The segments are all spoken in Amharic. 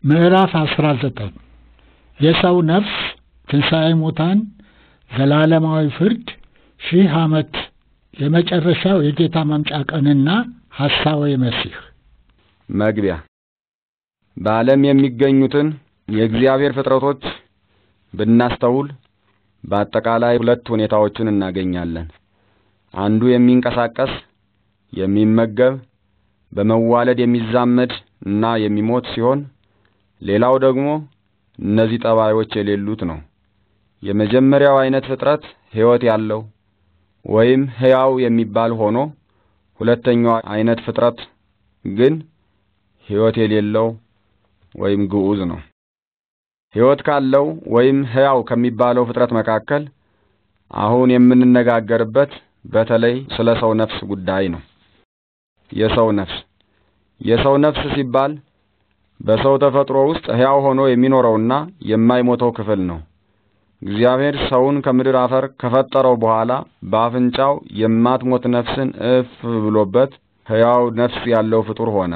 ምዕራፍ አስራ ዘጠኝ የሰው ነፍስ ትንሣኤ ሙታን ዘላለማዊ ፍርድ ሺህ ዓመት የመጨረሻው የጌታ መምጫ ቀንና ሐሳዌ መሲህ መግቢያ በዓለም የሚገኙትን የእግዚአብሔር ፍጥረቶች ብናስተውል በአጠቃላይ ሁለት ሁኔታዎችን እናገኛለን። አንዱ የሚንቀሳቀስ የሚመገብ፣ በመዋለድ የሚዛመድ እና የሚሞት ሲሆን ሌላው ደግሞ እነዚህ ጠባዮች የሌሉት ነው። የመጀመሪያው አይነት ፍጥረት ሕይወት ያለው ወይም ሕያው የሚባል ሆኖ ሁለተኛው አይነት ፍጥረት ግን ሕይወት የሌለው ወይም ግዑዝ ነው። ሕይወት ካለው ወይም ሕያው ከሚባለው ፍጥረት መካከል አሁን የምንነጋገርበት በተለይ ስለ ሰው ነፍስ ጉዳይ ነው። የሰው ነፍስ የሰው ነፍስ ሲባል በሰው ተፈጥሮ ውስጥ ሕያው ሆኖ የሚኖረውና የማይሞተው ክፍል ነው። እግዚአብሔር ሰውን ከምድር አፈር ከፈጠረው በኋላ በአፍንጫው የማትሞት ነፍስን እፍ ብሎበት ሕያው ነፍስ ያለው ፍጡር ሆነ።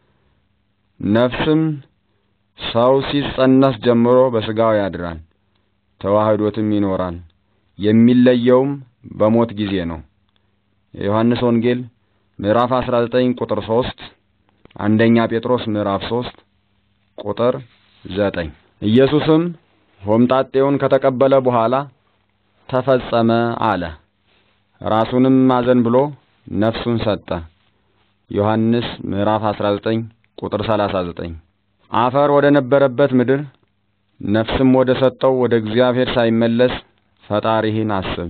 ነፍስም ሰው ሲጸነስ ጀምሮ በሥጋው ያድራል፣ ተዋህዶትም ይኖራል። የሚለየውም በሞት ጊዜ ነው። የዮሐንስ ወንጌል ምዕራፍ 19 ቁጥር 3፣ አንደኛ ጴጥሮስ ምዕራፍ 3 ቁጥር 9። ኢየሱስም ሆምጣጤውን ከተቀበለ በኋላ ተፈጸመ አለ። ራሱንም አዘን ብሎ ነፍሱን ሰጠ። ዮሐንስ ምዕራፍ 19 ቁጥር 39። አፈር ወደ ነበረበት ምድር ነፍስም ወደ ሰጠው ወደ እግዚአብሔር ሳይመለስ ፈጣሪህን አስብ።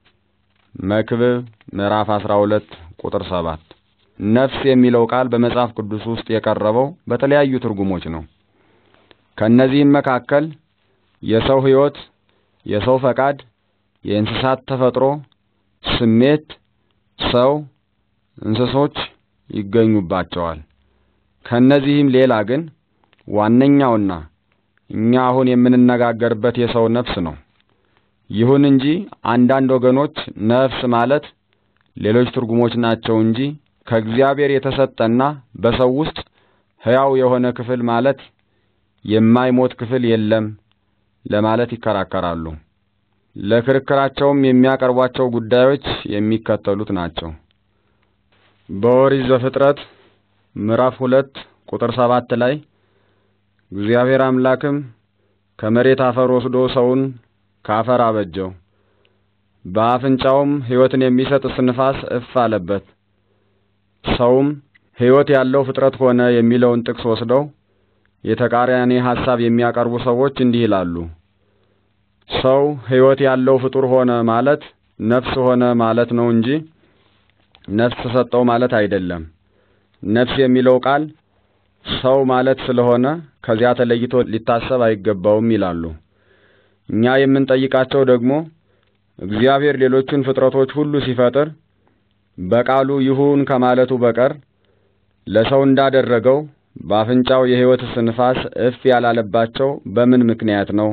መክብብ ምዕራፍ 12 ቁጥር 7። ነፍስ የሚለው ቃል በመጽሐፍ ቅዱስ ውስጥ የቀረበው በተለያዩ ትርጉሞች ነው። ከእነዚህም መካከል የሰው ሕይወት፣ የሰው ፈቃድ፣ የእንስሳት ተፈጥሮ፣ ስሜት፣ ሰው፣ እንስሶች ይገኙባቸዋል። ከእነዚህም ሌላ ግን ዋነኛውና እኛ አሁን የምንነጋገርበት የሰው ነፍስ ነው። ይሁን እንጂ አንዳንድ ወገኖች ነፍስ ማለት ሌሎች ትርጉሞች ናቸው እንጂ ከእግዚአብሔር የተሰጠና በሰው ውስጥ ሕያው የሆነ ክፍል ማለት የማይሞት ክፍል የለም ለማለት ይከራከራሉ። ለክርክራቸውም የሚያቀርቧቸው ጉዳዮች የሚከተሉት ናቸው። በኦሪት ዘፍጥረት ምዕራፍ ሁለት ቁጥር ሰባት ላይ እግዚአብሔር አምላክም ከመሬት አፈር ወስዶ ሰውን ከአፈር አበጀው፣ በአፍንጫውም ሕይወትን የሚሰጥ እስትንፋስ እፍ አለበት፣ ሰውም ሕይወት ያለው ፍጥረት ሆነ የሚለውን ጥቅስ ወስደው የተቃራኒ ሐሳብ የሚያቀርቡ ሰዎች እንዲህ ይላሉ። ሰው ሕይወት ያለው ፍጡር ሆነ ማለት ነፍስ ሆነ ማለት ነው እንጂ ነፍስ ሰጠው ማለት አይደለም። ነፍስ የሚለው ቃል ሰው ማለት ስለሆነ ከዚያ ተለይቶ ሊታሰብ አይገባውም ይላሉ። እኛ የምንጠይቃቸው ደግሞ እግዚአብሔር ሌሎቹን ፍጥረቶች ሁሉ ሲፈጥር በቃሉ ይሁን ከማለቱ በቀር ለሰው እንዳደረገው በአፍንጫው የሕይወት እስትንፋስ እፍ ያላለባቸው በምን ምክንያት ነው?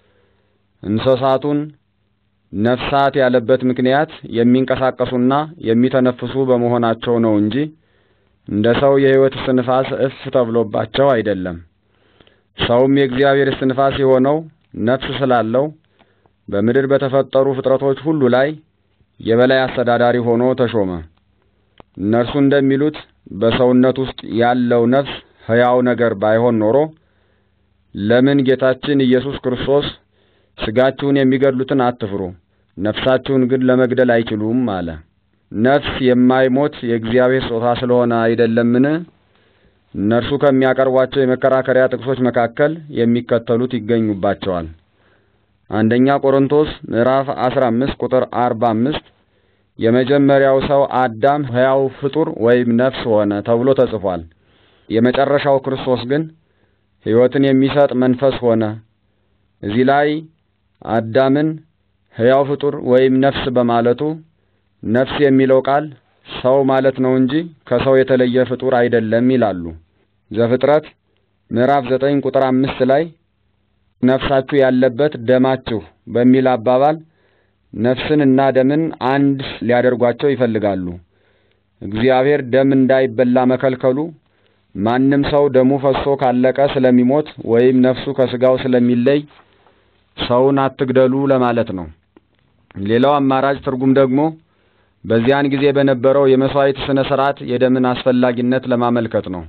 እንስሳቱን ነፍሳት ያለበት ምክንያት የሚንቀሳቀሱና የሚተነፍሱ በመሆናቸው ነው እንጂ እንደ ሰው የሕይወት እስትንፋስ እፍ ተብሎባቸው አይደለም። ሰውም የእግዚአብሔር እስትንፋስ የሆነው ነፍስ ስላለው በምድር በተፈጠሩ ፍጥረቶች ሁሉ ላይ የበላይ አስተዳዳሪ ሆኖ ተሾመ። እነርሱ እንደሚሉት በሰውነት ውስጥ ያለው ነፍስ ሕያው ነገር ባይሆን ኖሮ ለምን ጌታችን ኢየሱስ ክርስቶስ ሥጋችሁን የሚገድሉትን አትፍሩ፣ ነፍሳችሁን ግን ለመግደል አይችሉም አለ። ነፍስ የማይሞት የእግዚአብሔር ስጦታ ስለሆነ አይደለምን? እነርሱ ከሚያቀርቧቸው የመከራከሪያ ጥቅሶች መካከል የሚከተሉት ይገኙባቸዋል። አንደኛ ቆሮንቶስ ምዕራፍ 15 ቁጥር 45 የመጀመሪያው ሰው አዳም ሕያው ፍጡር ወይም ነፍስ ሆነ ተብሎ ተጽፏል። የመጨረሻው ክርስቶስ ግን ሕይወትን የሚሰጥ መንፈስ ሆነ። እዚህ ላይ አዳምን ሕያው ፍጡር ወይም ነፍስ በማለቱ ነፍስ የሚለው ቃል ሰው ማለት ነው እንጂ ከሰው የተለየ ፍጡር አይደለም ይላሉ። ዘፍጥረት ምዕራፍ ዘጠኝ ቁጥር አምስት ላይ ነፍሳችሁ ያለበት ደማችሁ በሚል አባባል ነፍስን እና ደምን አንድ ሊያደርጓቸው ይፈልጋሉ። እግዚአብሔር ደም እንዳይበላ መከልከሉ ማንም ሰው ደሙ ፈሶ ካለቀ ስለሚሞት ወይም ነፍሱ ከስጋው ስለሚለይ ሰውን አትግደሉ ለማለት ነው። ሌላው አማራጭ ትርጉም ደግሞ በዚያን ጊዜ በነበረው የመስዋዕት ስነ ስርዓት የደምን አስፈላጊነት ለማመልከት ነው።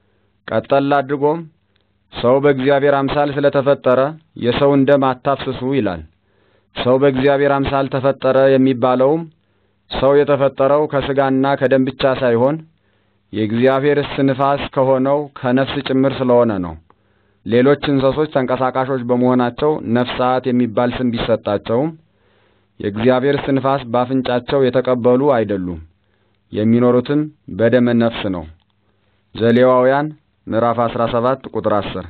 ቀጠል አድርጎም ሰው በእግዚአብሔር አምሳል ስለተፈጠረ የሰውን ደም አታፍስሱ ይላል። ሰው በእግዚአብሔር አምሳል ተፈጠረ የሚባለውም ሰው የተፈጠረው ከስጋና ከደም ብቻ ሳይሆን የእግዚአብሔር እስትንፋስ ከሆነው ከነፍስ ጭምር ስለሆነ ነው። ሌሎች እንስሶች ተንቀሳቃሾች በመሆናቸው ነፍሳት የሚባል ስም ቢሰጣቸውም የእግዚአብሔር እስትንፋስ ባፍንጫቸው የተቀበሉ አይደሉም። የሚኖሩትም በደመ ነፍስ ነው። ዘሌዋውያን ምዕራፍ 17 ቁጥር 10፣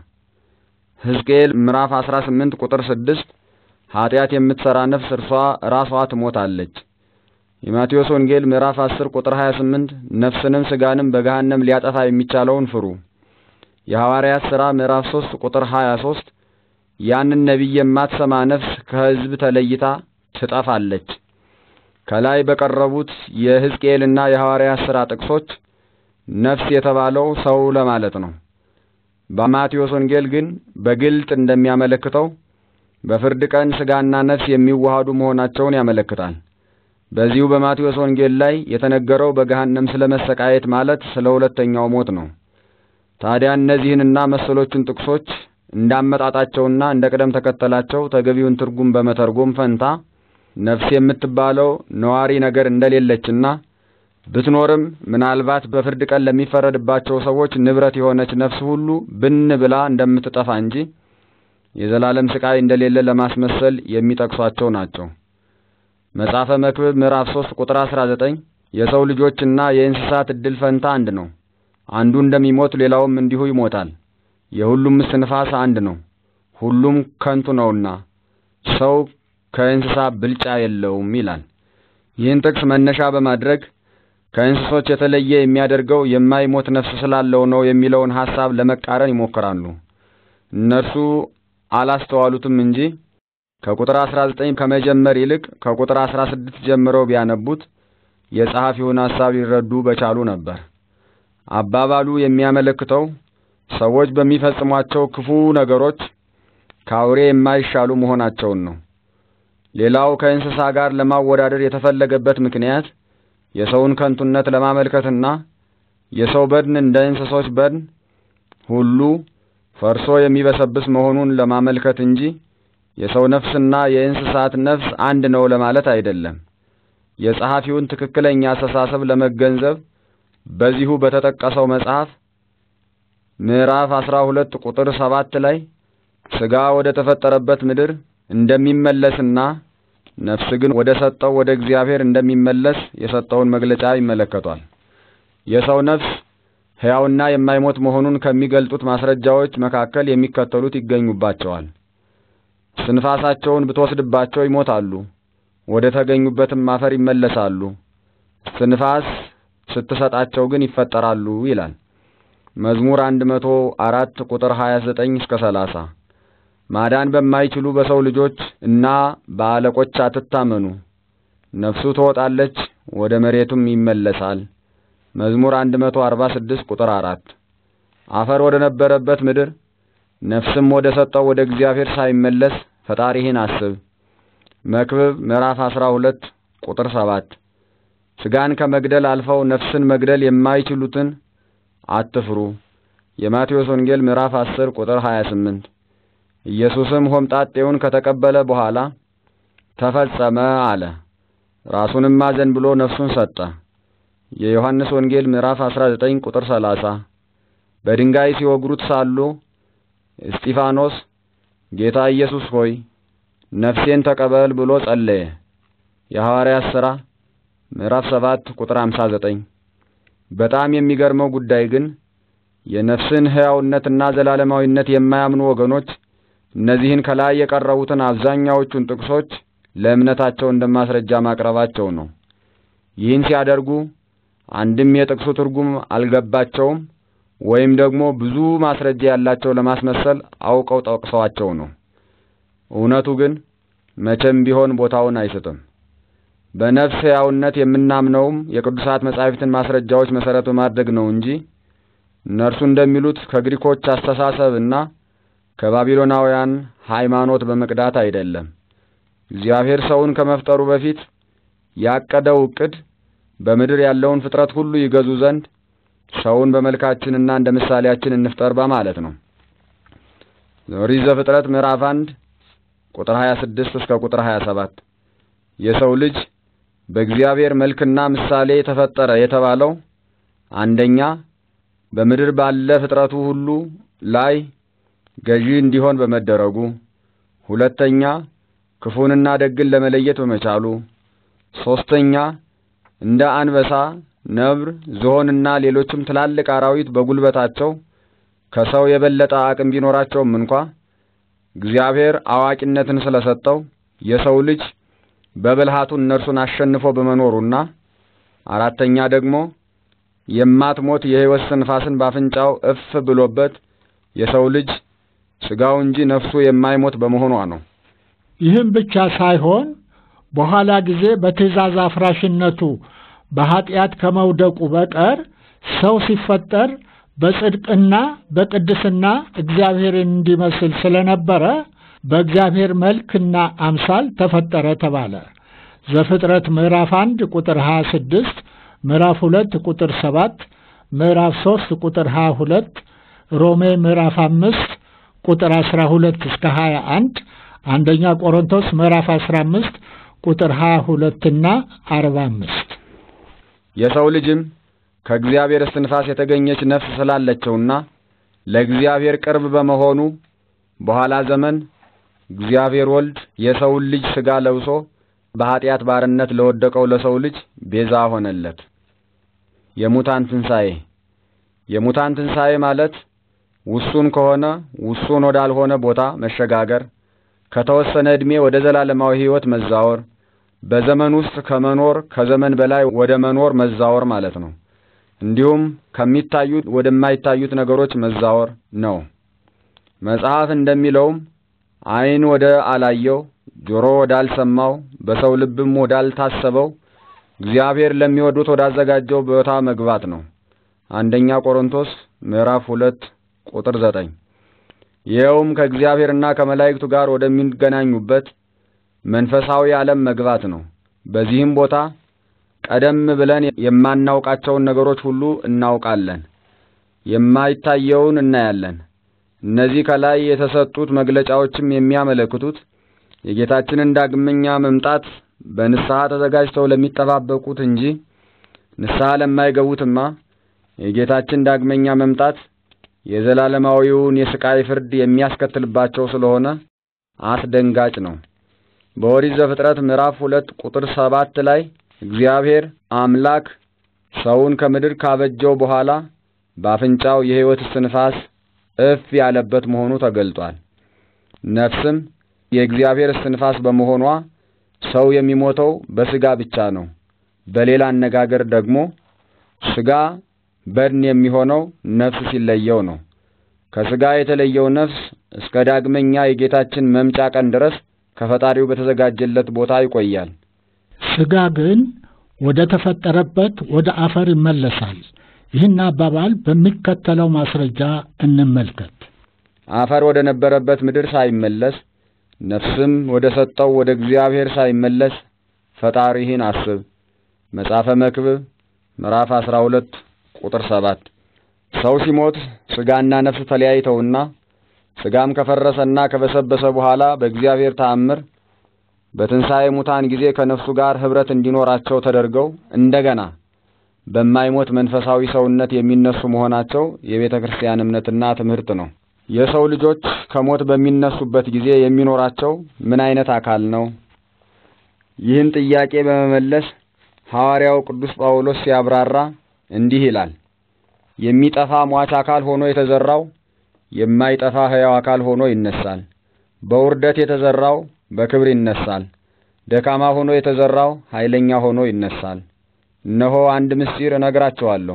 ሕዝቅኤል ምዕራፍ 18 ቁጥር 6 ኃጢአት የምትሠራ ነፍስ እርሷ ራሷ ትሞታለች። የማቴዎስ ወንጌል ምዕራፍ 10 ቁጥር 28 ነፍስንም ሥጋንም በገሃነም ሊያጠፋ የሚቻለውን ፍሩ። የሐዋርያት ሥራ ምዕራፍ 3 ቁጥር 23 ያንን ነቢይ የማትሰማ ነፍስ ከሕዝብ ተለይታ ትጠፋለች። ከላይ በቀረቡት የሕዝቅኤልና የሐዋርያት ሥራ ጥቅሶች ነፍስ የተባለው ሰው ለማለት ነው። በማቴዎስ ወንጌል ግን በግልጥ እንደሚያመለክተው በፍርድ ቀን ሥጋና ነፍስ የሚዋሃዱ መሆናቸውን ያመለክታል። በዚሁ በማቴዎስ ወንጌል ላይ የተነገረው በገሃነም ስለ መሰቃየት ማለት ስለ ሁለተኛው ሞት ነው። ታዲያ እነዚህንና መሰሎቹን ጥቅሶች እንዳመጣጣቸውና እንደ ቅደም ተከተላቸው ተገቢውን ትርጉም በመተርጎም ፈንታ ነፍስ የምትባለው ነዋሪ ነገር እንደሌለችና ብትኖርም ምናልባት በፍርድ ቀን ለሚፈረድባቸው ሰዎች ንብረት የሆነች ነፍስ ሁሉ ብን ብላ እንደምትጠፋ እንጂ የዘላለም ስቃይ እንደሌለ ለማስመሰል የሚጠቅሷቸው ናቸው። መጽሐፈ መክብብ ምዕራፍ 3 ቁጥር 19 የሰው ልጆችና የእንስሳት እድል ፈንታ አንድ ነው። አንዱ እንደሚሞት ሌላውም እንዲሁ ይሞታል። የሁሉም እስትንፋስ አንድ ነው። ሁሉም ከንቱ ነውና ሰው ከእንስሳ ብልጫ የለውም ይላል። ይህን ጥቅስ መነሻ በማድረግ ከእንስሶች የተለየ የሚያደርገው የማይሞት ነፍስ ስላለው ነው የሚለውን ሐሳብ ለመቃረን ይሞክራሉ። እነርሱ አላስተዋሉትም እንጂ ከቁጥር 19 ከመጀመር ይልቅ ከቁጥር 16 ጀምረው ቢያነቡት የጸሐፊውን ሐሳብ ሊረዱ በቻሉ ነበር። አባባሉ የሚያመለክተው ሰዎች በሚፈጽሟቸው ክፉ ነገሮች ከአውሬ የማይሻሉ መሆናቸውን ነው። ሌላው ከእንስሳ ጋር ለማወዳደር የተፈለገበት ምክንያት የሰውን ከንቱነት ለማመልከትና የሰው በድን እንደ እንስሶች በድን ሁሉ ፈርሶ የሚበሰብስ መሆኑን ለማመልከት እንጂ የሰው ነፍስና የእንስሳት ነፍስ አንድ ነው ለማለት አይደለም። የጸሐፊውን ትክክለኛ አስተሳሰብ ለመገንዘብ በዚሁ በተጠቀሰው መጽሐፍ ምዕራፍ አስራ ሁለት ቁጥር ሰባት ላይ ሥጋ ወደ ተፈጠረበት ምድር እንደሚመለስና ነፍስ ግን ወደ ሰጠው ወደ እግዚአብሔር እንደሚመለስ የሰጠውን መግለጫ ይመለከቷል። የሰው ነፍስ ሕያውና የማይሞት መሆኑን ከሚገልጡት ማስረጃዎች መካከል የሚከተሉት ይገኙባቸዋል። ስንፋሳቸውን ብትወስድባቸው ይሞታሉ፣ ወደ ተገኙበትም አፈር ይመለሳሉ። ስንፋስ ስትሰጣቸው ግን ይፈጠራሉ ይላል መዝሙር አንድ መቶ አራት ቁጥር ሀያ ዘጠኝ እስከ ሰላሳ ማዳን በማይችሉ በሰው ልጆች እና በአለቆች አትታመኑ። ነፍሱ ትወጣለች፣ ወደ መሬቱም ይመለሳል። መዝሙር አንድ መቶ አርባ ስድስት ቁጥር አራት አፈር ወደ ነበረበት ምድር ነፍስም ወደ ሰጠው ወደ እግዚአብሔር ሳይመለስ ፈጣሪህን አስብ። መክብብ ምዕራፍ አስራ ሁለት ቁጥር ሰባት ሥጋን ከመግደል አልፈው ነፍስን መግደል የማይችሉትን አትፍሩ። የማቴዎስ ወንጌል ምዕራፍ አስር ቁጥር ሀያ ስምንት ኢየሱስም ሆምጣጤውን ከተቀበለ በኋላ ተፈጸመ አለ። ራሱንም ማዘን ብሎ ነፍሱን ሰጠ። የዮሐንስ ወንጌል ምዕራፍ 19 ቁጥር 30 በድንጋይ ሲወግሩት ሳሉ እስጢፋኖስ ጌታ ኢየሱስ ሆይ ነፍሴን ተቀበል ብሎ ጸለየ። የሐዋርያት ሥራ ምዕራፍ 7 ቁጥር 59 በጣም የሚገርመው ጉዳይ ግን የነፍስን ሕያውነትና ዘላለማዊነት የማያምኑ ወገኖች እነዚህን ከላይ የቀረቡትን አብዛኛዎቹን ጥቅሶች ለእምነታቸው እንደማስረጃ ማቅረባቸው ነው። ይህን ሲያደርጉ አንድም የጥቅሱ ትርጉም አልገባቸውም ወይም ደግሞ ብዙ ማስረጃ ያላቸው ለማስመሰል አውቀው ጠቅሰዋቸው ነው። እውነቱ ግን መቼም ቢሆን ቦታውን አይስትም። በነፍስ ሕያውነት የምናምነውም የቅዱሳት መጻሕፍትን ማስረጃዎች መሠረት በማድረግ ነው እንጂ እነርሱ እንደሚሉት ከግሪኮች አስተሳሰብና ከባቢሎናውያን ሃይማኖት በመቅዳት አይደለም። እግዚአብሔር ሰውን ከመፍጠሩ በፊት ያቀደው ዕቅድ በምድር ያለውን ፍጥረት ሁሉ ይገዙ ዘንድ ሰውን በመልካችንና እንደ ምሳሌያችን እንፍጠር በማለት ነው። ኦሪት ዘፍጥረት ምዕራፍ አንድ ቁጥር 26 እስከ ቁጥር 27 የሰው ልጅ በእግዚአብሔር መልክና ምሳሌ ተፈጠረ የተባለው አንደኛ በምድር ባለ ፍጥረቱ ሁሉ ላይ ገዢ እንዲሆን በመደረጉ፣ ሁለተኛ ክፉንና ደግን ለመለየት በመቻሉ፣ ሶስተኛ እንደ አንበሳ፣ ነብር፣ ዝሆንና ሌሎችም ትላልቅ አራዊት በጉልበታቸው ከሰው የበለጠ አቅም ቢኖራቸውም እንኳ እግዚአብሔር አዋቂነትን ስለሰጠው የሰው ልጅ በብልሃቱ እነርሱን አሸንፎ በመኖሩና አራተኛ ደግሞ የማትሞት የሕይወት ስንፋስን ባፍንጫው እፍ ብሎበት የሰው ልጅ ሥጋው እንጂ ነፍሱ የማይሞት በመሆኗ ነው። ይህም ብቻ ሳይሆን በኋላ ጊዜ በትእዛዝ አፍራሽነቱ በኀጢአት ከመውደቁ በቀር ሰው ሲፈጠር በጽድቅና በቅድስና እግዚአብሔርን እንዲመስል ስለነበረ በእግዚአብሔር መልክና አምሳል ተፈጠረ ተባለ። ዘፍጥረት ምዕራፍ አንድ ቁጥር ሀያ ስድስት ምዕራፍ ሁለት ቁጥር ሰባት ምዕራፍ ሶስት ቁጥር ሀያ ሁለት ሮሜ ምዕራፍ አምስት ቁጥር አስራ ሁለት እስከ ሀያ አንድ አንደኛ ቆሮንቶስ ምዕራፍ አስራ አምስት ቁጥር ሀያ ሁለትና አርባ አምስት የሰው ልጅም ከእግዚአብሔር እስትንፋስ የተገኘች ነፍስ ስላለቸውና ለእግዚአብሔር ቅርብ በመሆኑ በኋላ ዘመን እግዚአብሔር ወልድ የሰውን ልጅ ሥጋ ለብሶ በኀጢአት ባርነት ለወደቀው ለሰው ልጅ ቤዛ ሆነለት። የሙታን ትንሣኤ የሙታን ትንሣኤ ማለት ውሱን ከሆነ ውሱን ወዳልሆነ ቦታ መሸጋገር፣ ከተወሰነ ዕድሜ ወደ ዘላለማዊ ሕይወት መዛወር፣ በዘመን ውስጥ ከመኖር ከዘመን በላይ ወደ መኖር መዛወር ማለት ነው። እንዲሁም ከሚታዩት ወደማይታዩት ነገሮች መዛወር ነው። መጽሐፍ እንደሚለውም ዓይን ወደ አላየው ጆሮ ወዳልሰማው በሰው ልብም ወዳልታሰበው እግዚአብሔር ለሚወዱት ወዳዘጋጀው ቦታ መግባት ነው። አንደኛ ቆሮንቶስ ምዕራፍ ሁለት ቁጥር ዘጠኝ ይኸውም ከእግዚአብሔርና ከመላእክቱ ጋር ወደሚገናኙበት መንፈሳዊ ዓለም መግባት ነው። በዚህም ቦታ ቀደም ብለን የማናውቃቸውን ነገሮች ሁሉ እናውቃለን፣ የማይታየውን እናያለን። እነዚህ ከላይ የተሰጡት መግለጫዎችም የሚያመለክቱት የጌታችንን ዳግመኛ መምጣት በንስሐ ተዘጋጅተው ለሚጠባበቁት እንጂ ንስሐ ለማይገቡትማ የጌታችን ዳግመኛ መምጣት የዘላለማዊውን የስቃይ ፍርድ የሚያስከትልባቸው ስለሆነ አስደንጋጭ ነው። በኦሪት ዘፍጥረት ምዕራፍ ሁለት ቁጥር ሰባት ላይ እግዚአብሔር አምላክ ሰውን ከምድር ካበጀው በኋላ በአፍንጫው የሕይወት እስትንፋስ እፍ ያለበት መሆኑ ተገልጧል። ነፍስም የእግዚአብሔር እስትንፋስ በመሆኗ ሰው የሚሞተው በሥጋ ብቻ ነው። በሌላ አነጋገር ደግሞ ሥጋ በድን የሚሆነው ነፍስ ሲለየው ነው። ከሥጋ የተለየው ነፍስ እስከ ዳግመኛ የጌታችን መምጫ ቀን ድረስ ከፈጣሪው በተዘጋጀለት ቦታ ይቆያል። ሥጋ ግን ወደ ተፈጠረበት ወደ አፈር ይመለሳል። ይህን አባባል በሚከተለው ማስረጃ እንመልከት። አፈር ወደ ነበረበት ምድር ሳይመለስ ነፍስም ወደ ሰጠው ወደ እግዚአብሔር ሳይመለስ ፈጣሪህን አስብ። መጽሐፈ መክብብ ምዕራፍ አስራ ሁለት ቁጥር ሰባት ሰው ሲሞት ሥጋና ነፍስ ተለያይተውና ሥጋም ከፈረሰና ከበሰበሰ በኋላ በእግዚአብሔር ተአምር በትንሣኤ ሙታን ጊዜ ከነፍሱ ጋር ኅብረት እንዲኖራቸው ተደርገው እንደገና በማይሞት መንፈሳዊ ሰውነት የሚነሱ መሆናቸው የቤተ ክርስቲያን እምነትና ትምህርት ነው። የሰው ልጆች ከሞት በሚነሱበት ጊዜ የሚኖራቸው ምን አይነት አካል ነው? ይህን ጥያቄ በመመለስ ሐዋርያው ቅዱስ ጳውሎስ ሲያብራራ እንዲህ ይላል። የሚጠፋ ሟች አካል ሆኖ የተዘራው የማይጠፋ ሕያው አካል ሆኖ ይነሳል። በውርደት የተዘራው በክብር ይነሳል። ደካማ ሆኖ የተዘራው ኃይለኛ ሆኖ ይነሳል። እነሆ አንድ ምስጢር እነግራቸዋለሁ፣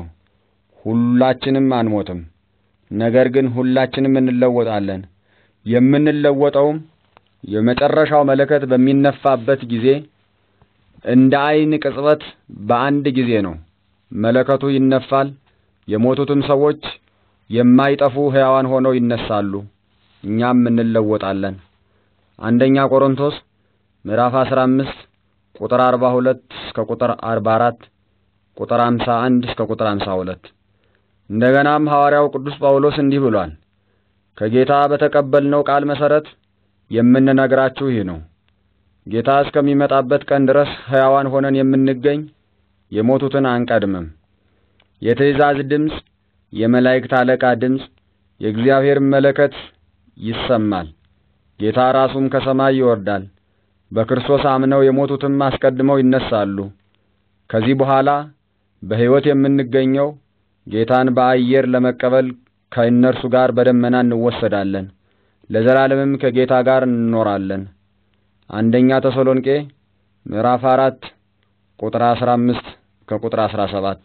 ሁላችንም አንሞትም፣ ነገር ግን ሁላችንም እንለወጣለን። የምንለወጠውም የመጨረሻው መለከት በሚነፋበት ጊዜ እንደ ዓይን ቅጽበት በአንድ ጊዜ ነው። መለከቱ ይነፋል። የሞቱትም ሰዎች የማይጠፉ ሕያዋን ሆነው ይነሳሉ፣ እኛም እንለወጣለን። አንደኛ ቆሮንቶስ ምዕራፍ 15 ቁጥር 42 እስከ ቁጥር 44 ቁጥር 51 እስከ ቁጥር 52። እንደገናም ሐዋርያው ቅዱስ ጳውሎስ እንዲህ ብሏል። ከጌታ በተቀበልነው ቃል መሰረት የምንነግራችሁ ይህ ነው። ጌታ እስከሚመጣበት ቀን ድረስ ሕያዋን ሆነን የምንገኝ የሞቱትን አንቀድምም። የትእዛዝ ድምፅ፣ የመላእክት አለቃ ድምፅ፣ የእግዚአብሔር መለከት ይሰማል። ጌታ ራሱም ከሰማይ ይወርዳል። በክርስቶስ አምነው የሞቱትም አስቀድመው ይነሳሉ። ከዚህ በኋላ በሕይወት የምንገኘው ጌታን በአየር ለመቀበል ከእነርሱ ጋር በደመና እንወሰዳለን፣ ለዘላለምም ከጌታ ጋር እንኖራለን። አንደኛ ተሰሎንቄ ምዕራፍ አራት ቁጥር አስራ አምስት ከቁጥር አስራ ሰባት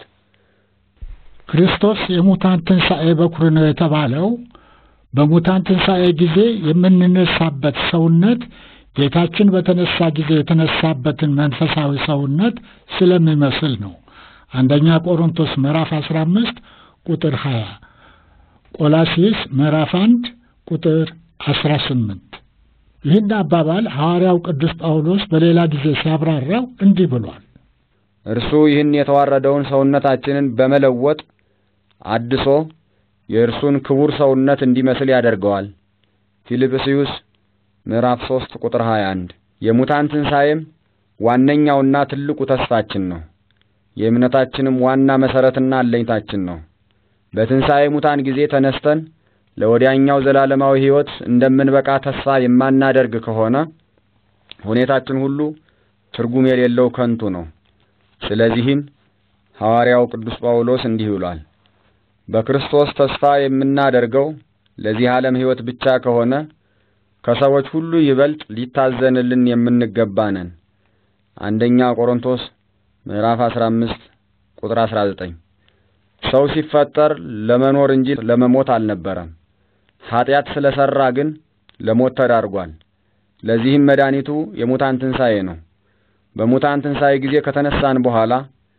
ክርስቶስ የሙታን ትንሣኤ በኩር ነው የተባለው በሙታን ትንሣኤ ጊዜ የምንነሳበት ሰውነት ጌታችን በተነሳ ጊዜ የተነሳበትን መንፈሳዊ ሰውነት ስለሚመስል ነው። አንደኛ ቆሮንቶስ ምዕራፍ 15 ቁጥር 20፣ ቆላሲስ ምዕራፍ 1 ቁጥር 18። ይህን አባባል ሐዋርያው ቅዱስ ጳውሎስ በሌላ ጊዜ ሲያብራራው እንዲህ ብሏል። እርሱ ይህን የተዋረደውን ሰውነታችንን በመለወጥ አድሶ የእርሱን ክቡር ሰውነት እንዲመስል ያደርገዋል። ፊልጵስዩስ ምዕራፍ 3 ቁጥር 21። የሙታን ትንሣኤም ዋነኛውና ትልቁ ተስፋችን ነው። የእምነታችንም ዋና መሠረትና አለኝታችን ነው። በትንሣኤ ሙታን ጊዜ ተነስተን ለወዲያኛው ዘላለማዊ ሕይወት እንደምንበቃ ተስፋ የማናደርግ ከሆነ ሁኔታችን ሁሉ ትርጉም የሌለው ከንቱ ነው። ስለዚህም ሐዋርያው ቅዱስ ጳውሎስ እንዲህ ብሏል። በክርስቶስ ተስፋ የምናደርገው ለዚህ ዓለም ሕይወት ብቻ ከሆነ ከሰዎች ሁሉ ይበልጥ ሊታዘንልን የምንገባ ነን። አንደኛ ቆሮንቶስ ምዕራፍ 15 ቁጥር 19። ሰው ሲፈጠር ለመኖር እንጂ ለመሞት አልነበረም። ኀጢአት ስለሠራ ግን ለሞት ተዳርጓል። ለዚህም መድኃኒቱ የሙታን ትንሣኤ ነው። በሙታን ትንሣኤ ጊዜ ከተነሳን በኋላ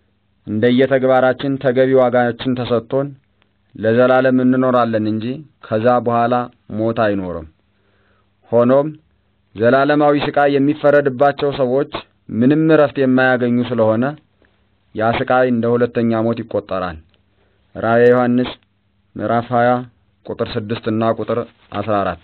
እንደየተግባራችን ተገቢ ዋጋችን ተሰጥቶን ለዘላለም እንኖራለን እንጂ ከዛ በኋላ ሞት አይኖርም። ሆኖም ዘላለማዊ ስቃይ የሚፈረድባቸው ሰዎች ምንም እረፍት የማያገኙ ስለሆነ ያ ስቃይ እንደ ሁለተኛ ሞት ይቆጠራል። ራእየ ዮሐንስ ምዕራፍ 20 ቁጥር 6 እና ቁጥር 14።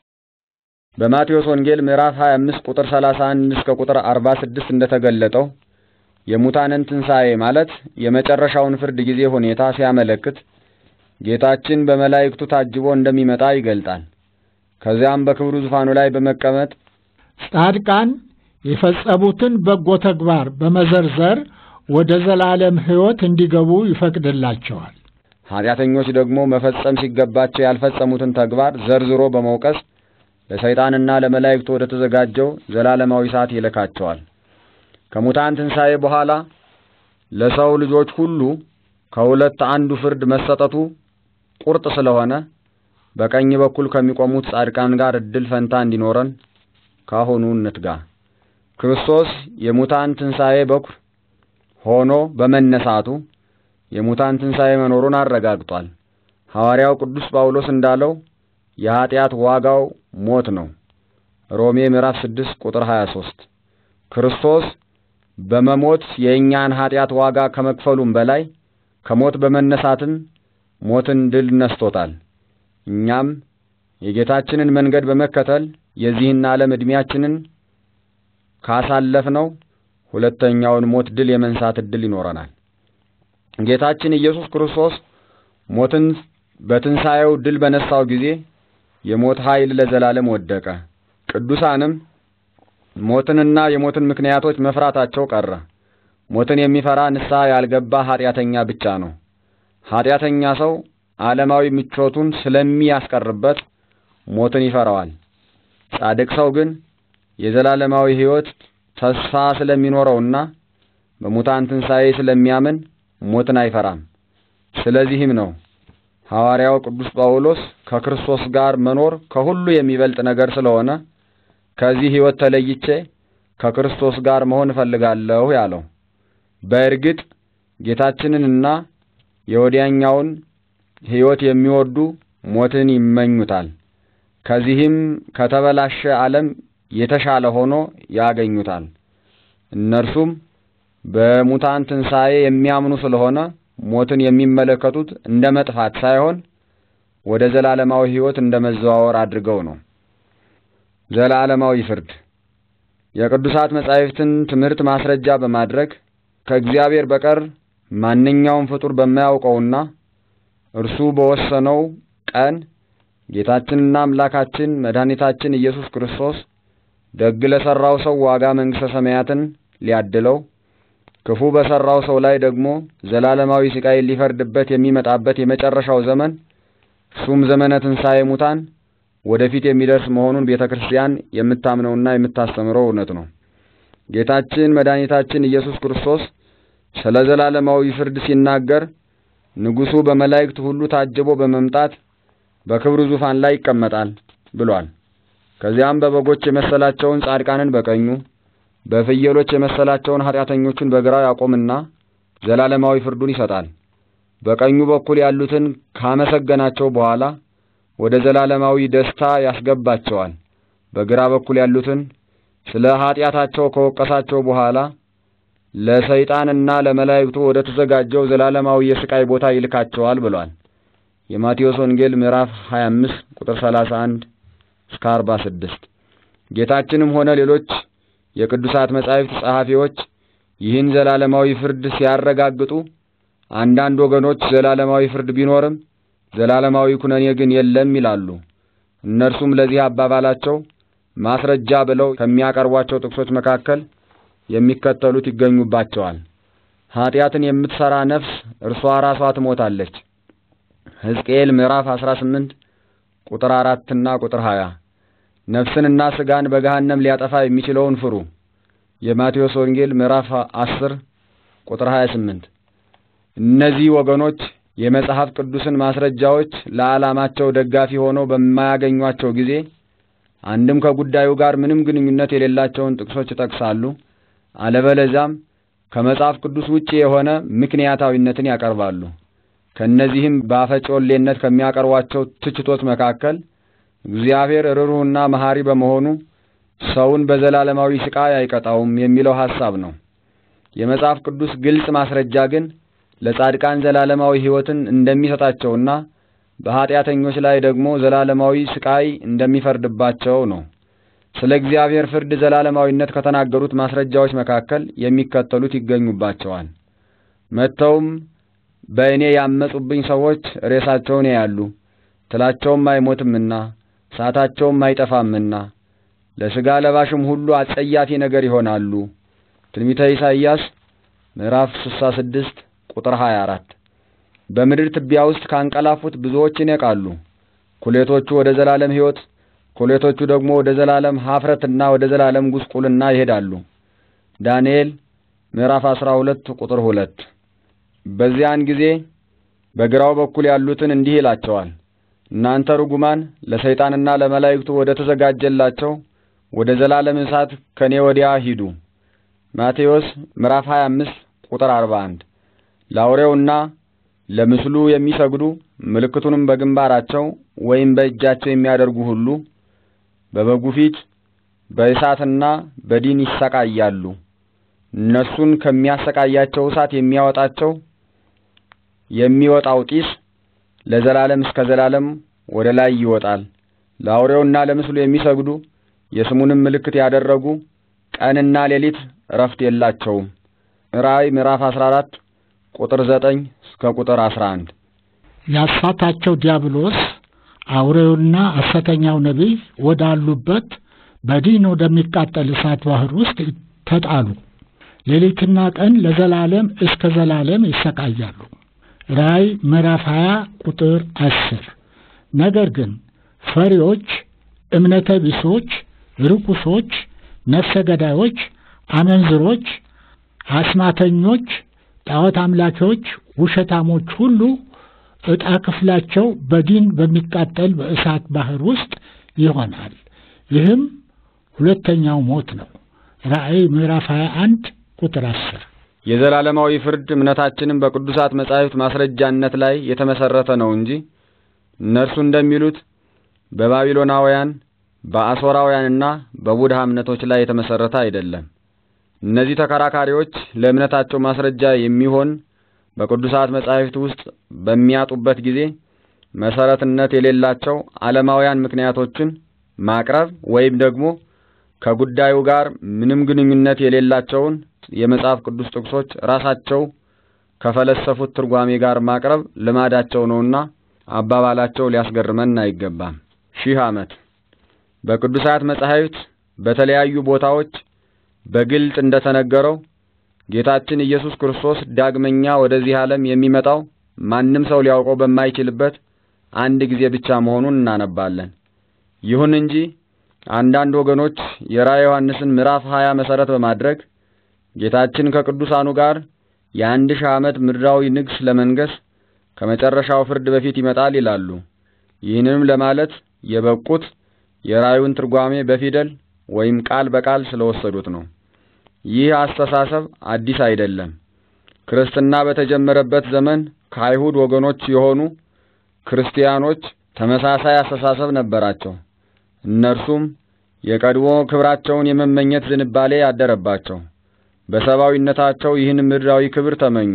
በማቴዎስ ወንጌል ምዕራፍ 25 ቁጥር 31 እስከ ቁጥር 46 እንደተገለጠው የሙታንን ትንሣኤ ማለት የመጨረሻውን ፍርድ ጊዜ ሁኔታ ሲያመለክት ጌታችን በመላእክቱ ታጅቦ እንደሚመጣ ይገልጣል። ከዚያም በክብሩ ዙፋኑ ላይ በመቀመጥ ጻድቃን የፈጸሙትን በጎ ተግባር በመዘርዘር ወደ ዘላለም ሕይወት እንዲገቡ ይፈቅድላቸዋል። ኃጢአተኞች ደግሞ መፈጸም ሲገባቸው ያልፈጸሙትን ተግባር ዘርዝሮ በመውቀስ ለሰይጣንና ለመላእክቱ ወደ ተዘጋጀው ዘላለማዊ እሳት ይልካቸዋል። ከሙታን ትንሣኤ በኋላ ለሰው ልጆች ሁሉ ከሁለት አንዱ ፍርድ መሰጠቱ ቁርጥ ስለሆነ በቀኝ በኩል ከሚቆሙት ጻድቃን ጋር እድል ፈንታ እንዲኖረን ካሁኑ እንትጋ። ክርስቶስ የሙታን ትንሣኤ በኩር ሆኖ በመነሳቱ የሙታን ትንሣኤ መኖሩን አረጋግጧል። ሐዋርያው ቅዱስ ጳውሎስ እንዳለው የኀጢአት ዋጋው ሞት ነው። ሮሜ ምዕራፍ 6 ቁጥር 23። ክርስቶስ በመሞት የእኛን ኀጢአት ዋጋ ከመክፈሉም በላይ ከሞት በመነሳትም ሞትን ድል ነስቶታል። እኛም የጌታችንን መንገድ በመከተል የዚህን ዓለም ዕድሜያችንን ካሳለፍነው ሁለተኛውን ሞት ድል የመንሳት ዕድል ይኖረናል። ጌታችን ኢየሱስ ክርስቶስ ሞትን በትንሣኤው ድል በነሳው ጊዜ የሞት ኃይል ለዘላለም ወደቀ። ቅዱሳንም ሞትንና የሞትን ምክንያቶች መፍራታቸው ቀረ። ሞትን የሚፈራ ንስሐ ያልገባ ኀጢአተኛ ብቻ ነው። ኀጢአተኛ ሰው ዓለማዊ ምቾቱን ስለሚያስቀርበት ሞትን ይፈራዋል። ጻድቅ ሰው ግን የዘላለማዊ ሕይወት ተስፋ ስለሚኖረውና በሙታን ትንሣኤ ስለሚያምን ሞትን አይፈራም። ስለዚህም ነው ሐዋርያው ቅዱስ ጳውሎስ ከክርስቶስ ጋር መኖር ከሁሉ የሚበልጥ ነገር ስለሆነ ከዚህ ሕይወት ተለይቼ ከክርስቶስ ጋር መሆን እፈልጋለሁ ያለው። በእርግጥ ጌታችንንና የወዲያኛውን ሕይወት የሚወዱ ሞትን ይመኙታል። ከዚህም ከተበላሸ ዓለም የተሻለ ሆኖ ያገኙታል። እነርሱም በሙታን ትንሣኤ የሚያምኑ ስለሆነ ሞትን የሚመለከቱት እንደ መጥፋት ሳይሆን ወደ ዘላለማዊ ሕይወት እንደ መዘዋወር አድርገው ነው። ዘላለማዊ ፍርድ የቅዱሳት መጻሕፍትን ትምህርት ማስረጃ በማድረግ ከእግዚአብሔር በቀር ማንኛውም ፍጡር በማያውቀውና እርሱ በወሰነው ቀን ጌታችንና አምላካችን መድኃኒታችን ኢየሱስ ክርስቶስ ደግ ለሠራው ሰው ዋጋ መንግሥተ ሰማያትን ሊያድለው ክፉ በሠራው ሰው ላይ ደግሞ ዘላለማዊ ሥቃይ ሊፈርድበት የሚመጣበት የመጨረሻው ዘመን እሱም ዘመነ ትንሣኤ ሙታን ወደፊት የሚደርስ መሆኑን ቤተ ክርስቲያን የምታምነውና የምታስተምረው እውነት ነው። ጌታችን መድኃኒታችን ኢየሱስ ክርስቶስ ስለ ዘላለማዊ ፍርድ ሲናገር ንጉሡ በመላእክት ሁሉ ታጅቦ በመምጣት በክብሩ ዙፋን ላይ ይቀመጣል ብሏል። ከዚያም በበጎች የመሰላቸውን ጻድቃንን በቀኙ በፍየሎች የመሰላቸውን ኃጢአተኞቹን በግራው ያቆምና ዘላለማዊ ፍርዱን ይሰጣል። በቀኙ በኩል ያሉትን ካመሰገናቸው በኋላ ወደ ዘላለማዊ ደስታ ያስገባቸዋል። በግራ በኩል ያሉትን ስለ ኃጢአታቸው ከወቀሳቸው በኋላ ለሰይጣንና ለመላእክቱ ወደ ተዘጋጀው ዘላለማዊ የስቃይ ቦታ ይልካቸዋል ብሏል። የማቴዎስ ወንጌል ምዕራፍ 25 ቁጥር 31 እስከ 46። ጌታችንም ሆነ ሌሎች የቅዱሳት መጻሕፍት ጸሐፊዎች ይህን ዘላለማዊ ፍርድ ሲያረጋግጡ አንዳንድ ወገኖች ዘላለማዊ ፍርድ ቢኖርም ዘላለማዊ ኩነኔ ግን የለም ይላሉ። እነርሱም ለዚህ አባባላቸው ማስረጃ ብለው ከሚያቀርቧቸው ጥቅሶች መካከል የሚከተሉት ይገኙባቸዋል። ኀጢአትን የምትሠራ ነፍስ እርሷ ራሷ ትሞታለች። ሕዝቅኤል ምዕራፍ 18 ቁጥር አራትና ቁጥር 20 ነፍስንና ሥጋን በገሃነም ሊያጠፋ የሚችለውን ፍሩ። የማቴዎስ ወንጌል ምዕራፍ 10 ቁጥር 28 እነዚህ ወገኖች የመጽሐፍ ቅዱስን ማስረጃዎች ለዓላማቸው ደጋፊ ሆነው በማያገኟቸው ጊዜ አንድም ከጉዳዩ ጋር ምንም ግንኙነት የሌላቸውን ጥቅሶች ይጠቅሳሉ፣ አለበለዚያም ከመጽሐፍ ቅዱስ ውጪ የሆነ ምክንያታዊነትን ያቀርባሉ። ከእነዚህም በአፈጮሌነት ከሚያቀርቧቸው ትችቶች መካከል እግዚአብሔር ርኅሩህና መሐሪ በመሆኑ ሰውን በዘላለማዊ ስቃይ አይቀጣውም የሚለው ሐሳብ ነው። የመጽሐፍ ቅዱስ ግልጽ ማስረጃ ግን ለጻድቃን ዘላለማዊ ሕይወትን እንደሚሰጣቸውና በኀጢአተኞች ላይ ደግሞ ዘላለማዊ ስቃይ እንደሚፈርድባቸው ነው። ስለ እግዚአብሔር ፍርድ ዘላለማዊነት ከተናገሩት ማስረጃዎች መካከል የሚከተሉት ይገኙባቸዋል። መጥተውም በእኔ ያመጹብኝ ሰዎች ሬሳቸውን ያያሉ፣ ትላቸውም አይሞትምና እሳታቸውም አይጠፋምና ለሥጋ ለባሽም ሁሉ አጸያፊ ነገር ይሆናሉ። ትንቢተ ኢሳይያስ ምዕራፍ 66 ቁጥር 24 በምድር ትቢያ ውስጥ ካንቀላፉት ብዙዎች ይነቃሉ። ኩሌቶቹ ወደ ዘላለም ሕይወት፣ ኩሌቶቹ ደግሞ ወደ ዘላለም ኀፍረትና ወደ ዘላለም ጉስቁልና ይሄዳሉ። ዳንኤል ምዕራፍ 12 ቁጥር 2 በዚያን ጊዜ በግራው በኩል ያሉትን እንዲህ ይላቸዋል፣ እናንተ ርጉማን ለሰይጣንና ለመላእክቱ ወደ ተዘጋጀላቸው ወደ ዘላለም እሳት ከኔ ወዲያ ሂዱ። ማቴዎስ ምዕራፍ 25 ቁጥር 41 ለአውሬውና ለምስሉ የሚሰግዱ ምልክቱንም በግንባራቸው ወይም በእጃቸው የሚያደርጉ ሁሉ በበጉ ፊት በእሳትና በዲን ይሰቃያሉ። እነሱን ከሚያሰቃያቸው እሳት የሚያወጣቸው የሚወጣው ጢስ ለዘላለም እስከ ዘላለም ወደ ላይ ይወጣል። ለአውሬውና ለምስሉ የሚሰግዱ የስሙንም ምልክት ያደረጉ ቀንና ሌሊት እረፍት የላቸውም። ራእይ ምዕራፍ 14 ቁጥር 9 እስከ ቁጥር 11 ያሳታቸው ዲያብሎስ አውሬውና ሐሰተኛው ነቢይ ወዳሉበት በዲን ወደሚቃጠል እሳት ባህር ውስጥ ተጣሉ። ሌሊትና ቀን ለዘላለም እስከ ዘላለም ይሰቃያሉ። ራእይ ምዕራፍ 20 ቁጥር 10 ነገር ግን ፈሪዎች፣ እምነተ ቢሶች፣ ርኩሶች፣ ነፍሰ ገዳዮች፣ አመንዝሮች፣ አስማተኞች፣ ጣዖት አምላኪዎች፣ ውሸታሞች ሁሉ ዕጣ ክፍላቸው በዲን በሚቃጠል በእሳት ባህር ውስጥ ይሆናል። ይህም ሁለተኛው ሞት ነው። ራእይ ምዕራፍ 21 ቁጥር 10 የዘላለማዊ ፍርድ እምነታችንም በቅዱሳት መጻሕፍት ማስረጃነት ላይ የተመሰረተ ነው እንጂ እነርሱ እንደሚሉት በባቢሎናውያን በአሦራውያንና በቡድሃ እምነቶች ላይ የተመሰረተ አይደለም። እነዚህ ተከራካሪዎች ለእምነታቸው ማስረጃ የሚሆን በቅዱሳት መጻሕፍት ውስጥ በሚያጡበት ጊዜ መሰረትነት የሌላቸው ዓለማውያን ምክንያቶችን ማቅረብ ወይም ደግሞ ከጉዳዩ ጋር ምንም ግንኙነት የሌላቸውን የመጽሐፍ ቅዱስ ጥቅሶች ራሳቸው ከፈለሰፉት ትርጓሜ ጋር ማቅረብ ልማዳቸው ነውና አባባላቸው ሊያስገርመን አይገባም። ሺህ ዓመት በቅዱሳት መጻሕፍት በተለያዩ ቦታዎች በግልጥ እንደተነገረው ጌታችን ኢየሱስ ክርስቶስ ዳግመኛ ወደዚህ ዓለም የሚመጣው ማንም ሰው ሊያውቀው በማይችልበት አንድ ጊዜ ብቻ መሆኑን እናነባለን። ይሁን እንጂ አንዳንድ ወገኖች የራዕየ ዮሐንስን ምዕራፍ ሀያ መሰረት በማድረግ ጌታችን ከቅዱሳኑ ጋር የአንድ ሺህ ዓመት ምድራዊ ንግስ ለመንገስ ከመጨረሻው ፍርድ በፊት ይመጣል ይላሉ። ይህንም ለማለት የበቁት የራእዩን ትርጓሜ በፊደል ወይም ቃል በቃል ስለወሰዱት ነው። ይህ አስተሳሰብ አዲስ አይደለም። ክርስትና በተጀመረበት ዘመን ከአይሁድ ወገኖች የሆኑ ክርስቲያኖች ተመሳሳይ አስተሳሰብ ነበራቸው። እነርሱም የቀድሞ ክብራቸውን የመመኘት ዝንባሌ ያደረባቸው፣ በሰብአዊነታቸው ይህን ምድራዊ ክብር ተመኙ።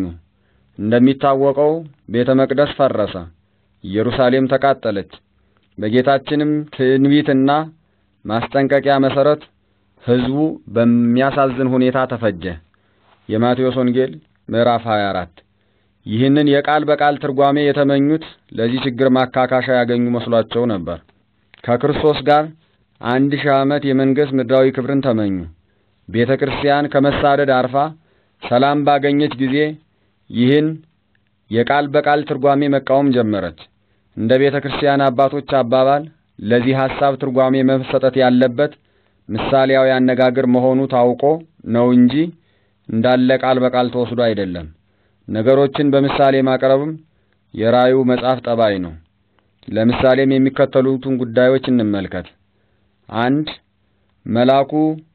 እንደሚታወቀው ቤተ መቅደስ ፈረሰ፣ ኢየሩሳሌም ተቃጠለች። በጌታችንም ትንቢትና ማስጠንቀቂያ መሰረት ሕዝቡ በሚያሳዝን ሁኔታ ተፈጀ። የማቴዎስ ወንጌል ምዕራፍ 24 ይህንን የቃል በቃል ትርጓሜ የተመኙት ለዚህ ችግር ማካካሻ ያገኙ መስሏቸው ነበር። ከክርስቶስ ጋር አንድ ሺህ ዓመት የመንገስ ምድራዊ ክብርን ተመኙ። ቤተ ክርስቲያን ከመሳደድ አርፋ ሰላም ባገኘች ጊዜ ይህን የቃል በቃል ትርጓሜ መቃወም ጀመረች። እንደ ቤተ ክርስቲያን አባቶች አባባል ለዚህ ሐሳብ ትርጓሜ መሰጠት ያለበት ምሳሌያዊ አነጋገር መሆኑ ታውቆ ነው እንጂ እንዳለ ቃል በቃል ተወስዶ አይደለም። ነገሮችን በምሳሌ ማቅረብም የራእዩ መጽሐፍ ጠባይ ነው። ለምሳሌም የሚከተሉትን ጉዳዮች እንመልከት። አንድ መልአኩ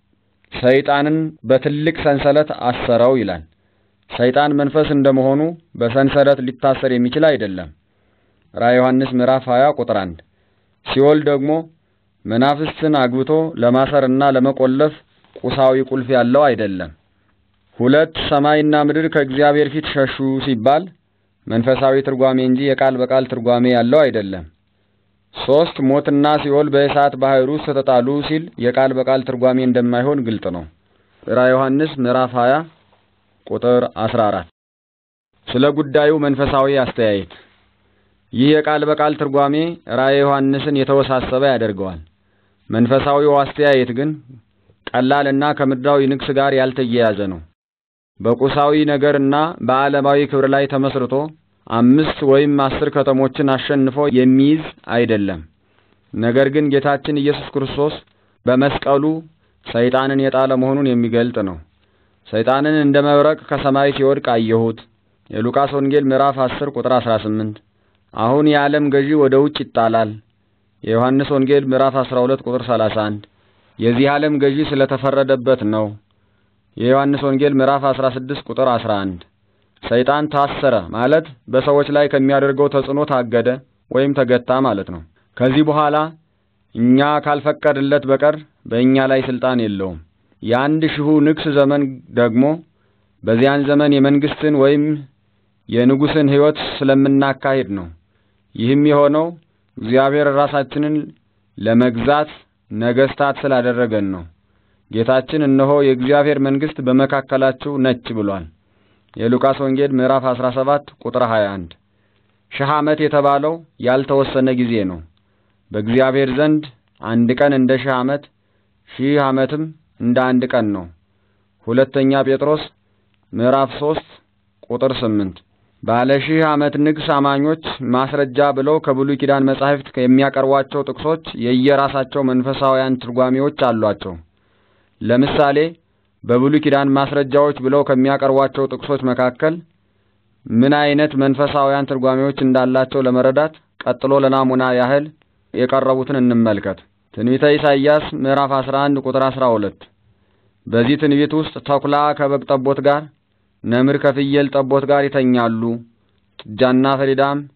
ሰይጣንን በትልቅ ሰንሰለት አሰረው ይላል። ሰይጣን መንፈስ እንደመሆኑ በሰንሰለት ሊታሰር የሚችል አይደለም። ራእየ ዮሐንስ ምዕራፍ 20 ቁጥር 1። ሲኦል ደግሞ መናፍስትን አግብቶ ለማሰርና ለመቆለፍ ቁሳዊ ቁልፍ ያለው አይደለም። ሁለት ሰማይና ምድር ከእግዚአብሔር ፊት ሸሹ ሲባል መንፈሳዊ ትርጓሜ እንጂ የቃል በቃል ትርጓሜ ያለው አይደለም። ሶስት ሞትና ሲኦል በእሳት ባህር ውስጥ ተጣሉ ሲል የቃል በቃል ትርጓሜ እንደማይሆን ግልጥ ነው። ራዕየ ዮሐንስ ምዕራፍ 20 ቁጥር 14። ስለ ጉዳዩ መንፈሳዊ አስተያየት ይህ የቃል በቃል ትርጓሜ ራዕየ ዮሐንስን የተወሳሰበ ያደርገዋል። መንፈሳዊው አስተያየት ግን ቀላልና ከምድራዊ ንግስ ጋር ያልተያያዘ ነው። በቁሳዊ ነገርና በዓለማዊ ክብር ላይ ተመስርቶ አምስት ወይም አስር ከተሞችን አሸንፎ የሚይዝ አይደለም። ነገር ግን ጌታችን ኢየሱስ ክርስቶስ በመስቀሉ ሰይጣንን የጣለ መሆኑን የሚገልጥ ነው። ሰይጣንን እንደ መብረቅ ከሰማይ ሲወድቅ አየሁት። የሉቃስ ወንጌል ምዕራፍ 10 ቁጥር 18። አሁን የዓለም ገዢ ወደ ውጭ ይጣላል። የዮሐንስ ወንጌል ምዕራፍ 12 ቁጥር 31። የዚህ ዓለም ገዢ ስለተፈረደበት ነው። የዮሐንስ ወንጌል ምዕራፍ 16 ቁጥር 11። ሰይጣን ታሰረ ማለት በሰዎች ላይ ከሚያደርገው ተጽዕኖ ታገደ ወይም ተገታ ማለት ነው። ከዚህ በኋላ እኛ ካልፈቀድለት በቀር በእኛ ላይ ስልጣን የለውም። የአንድ ሺሁ ንግስ ዘመን ደግሞ በዚያን ዘመን የመንግስትን ወይም የንጉስን ሕይወት ስለምናካሂድ ነው። ይህም የሆነው እግዚአብሔር ራሳችንን ለመግዛት ነገስታት ስላደረገን ነው። ጌታችን እነሆ የእግዚአብሔር መንግስት በመካከላችሁ ነች ብሏል። የሉቃስ ወንጌል ምዕራፍ 17 ቁጥር 21። ሺህ ዓመት የተባለው ያልተወሰነ ጊዜ ነው። በእግዚአብሔር ዘንድ አንድ ቀን እንደ ሺህ ዓመት፣ ሺህ ዓመትም እንደ አንድ ቀን ነው። ሁለተኛ ጴጥሮስ ምዕራፍ 3 ቁጥር 8። ባለ ሺህ ዓመት ንግስ አማኞች ማስረጃ ብለው ከብሉይ ኪዳን መጻሕፍት የሚያቀርቧቸው ጥቅሶች የየራሳቸው መንፈሳውያን ትርጓሜዎች አሏቸው። ለምሳሌ በብሉይ ኪዳን ማስረጃዎች ብለው ከሚያቀርቧቸው ጥቅሶች መካከል ምን አይነት መንፈሳውያን ትርጓሜዎች እንዳላቸው ለመረዳት ቀጥሎ ለናሙና ያህል የቀረቡትን እንመልከት። ትንቢተ ኢሳይያስ ምዕራፍ 11 ቁጥር 12። በዚህ ትንቢት ውስጥ ተኩላ ከበግ ጠቦት ጋር፣ ነምር ከፍየል ጠቦት ጋር ይተኛሉ፣ ጥጃና ፈሪዳም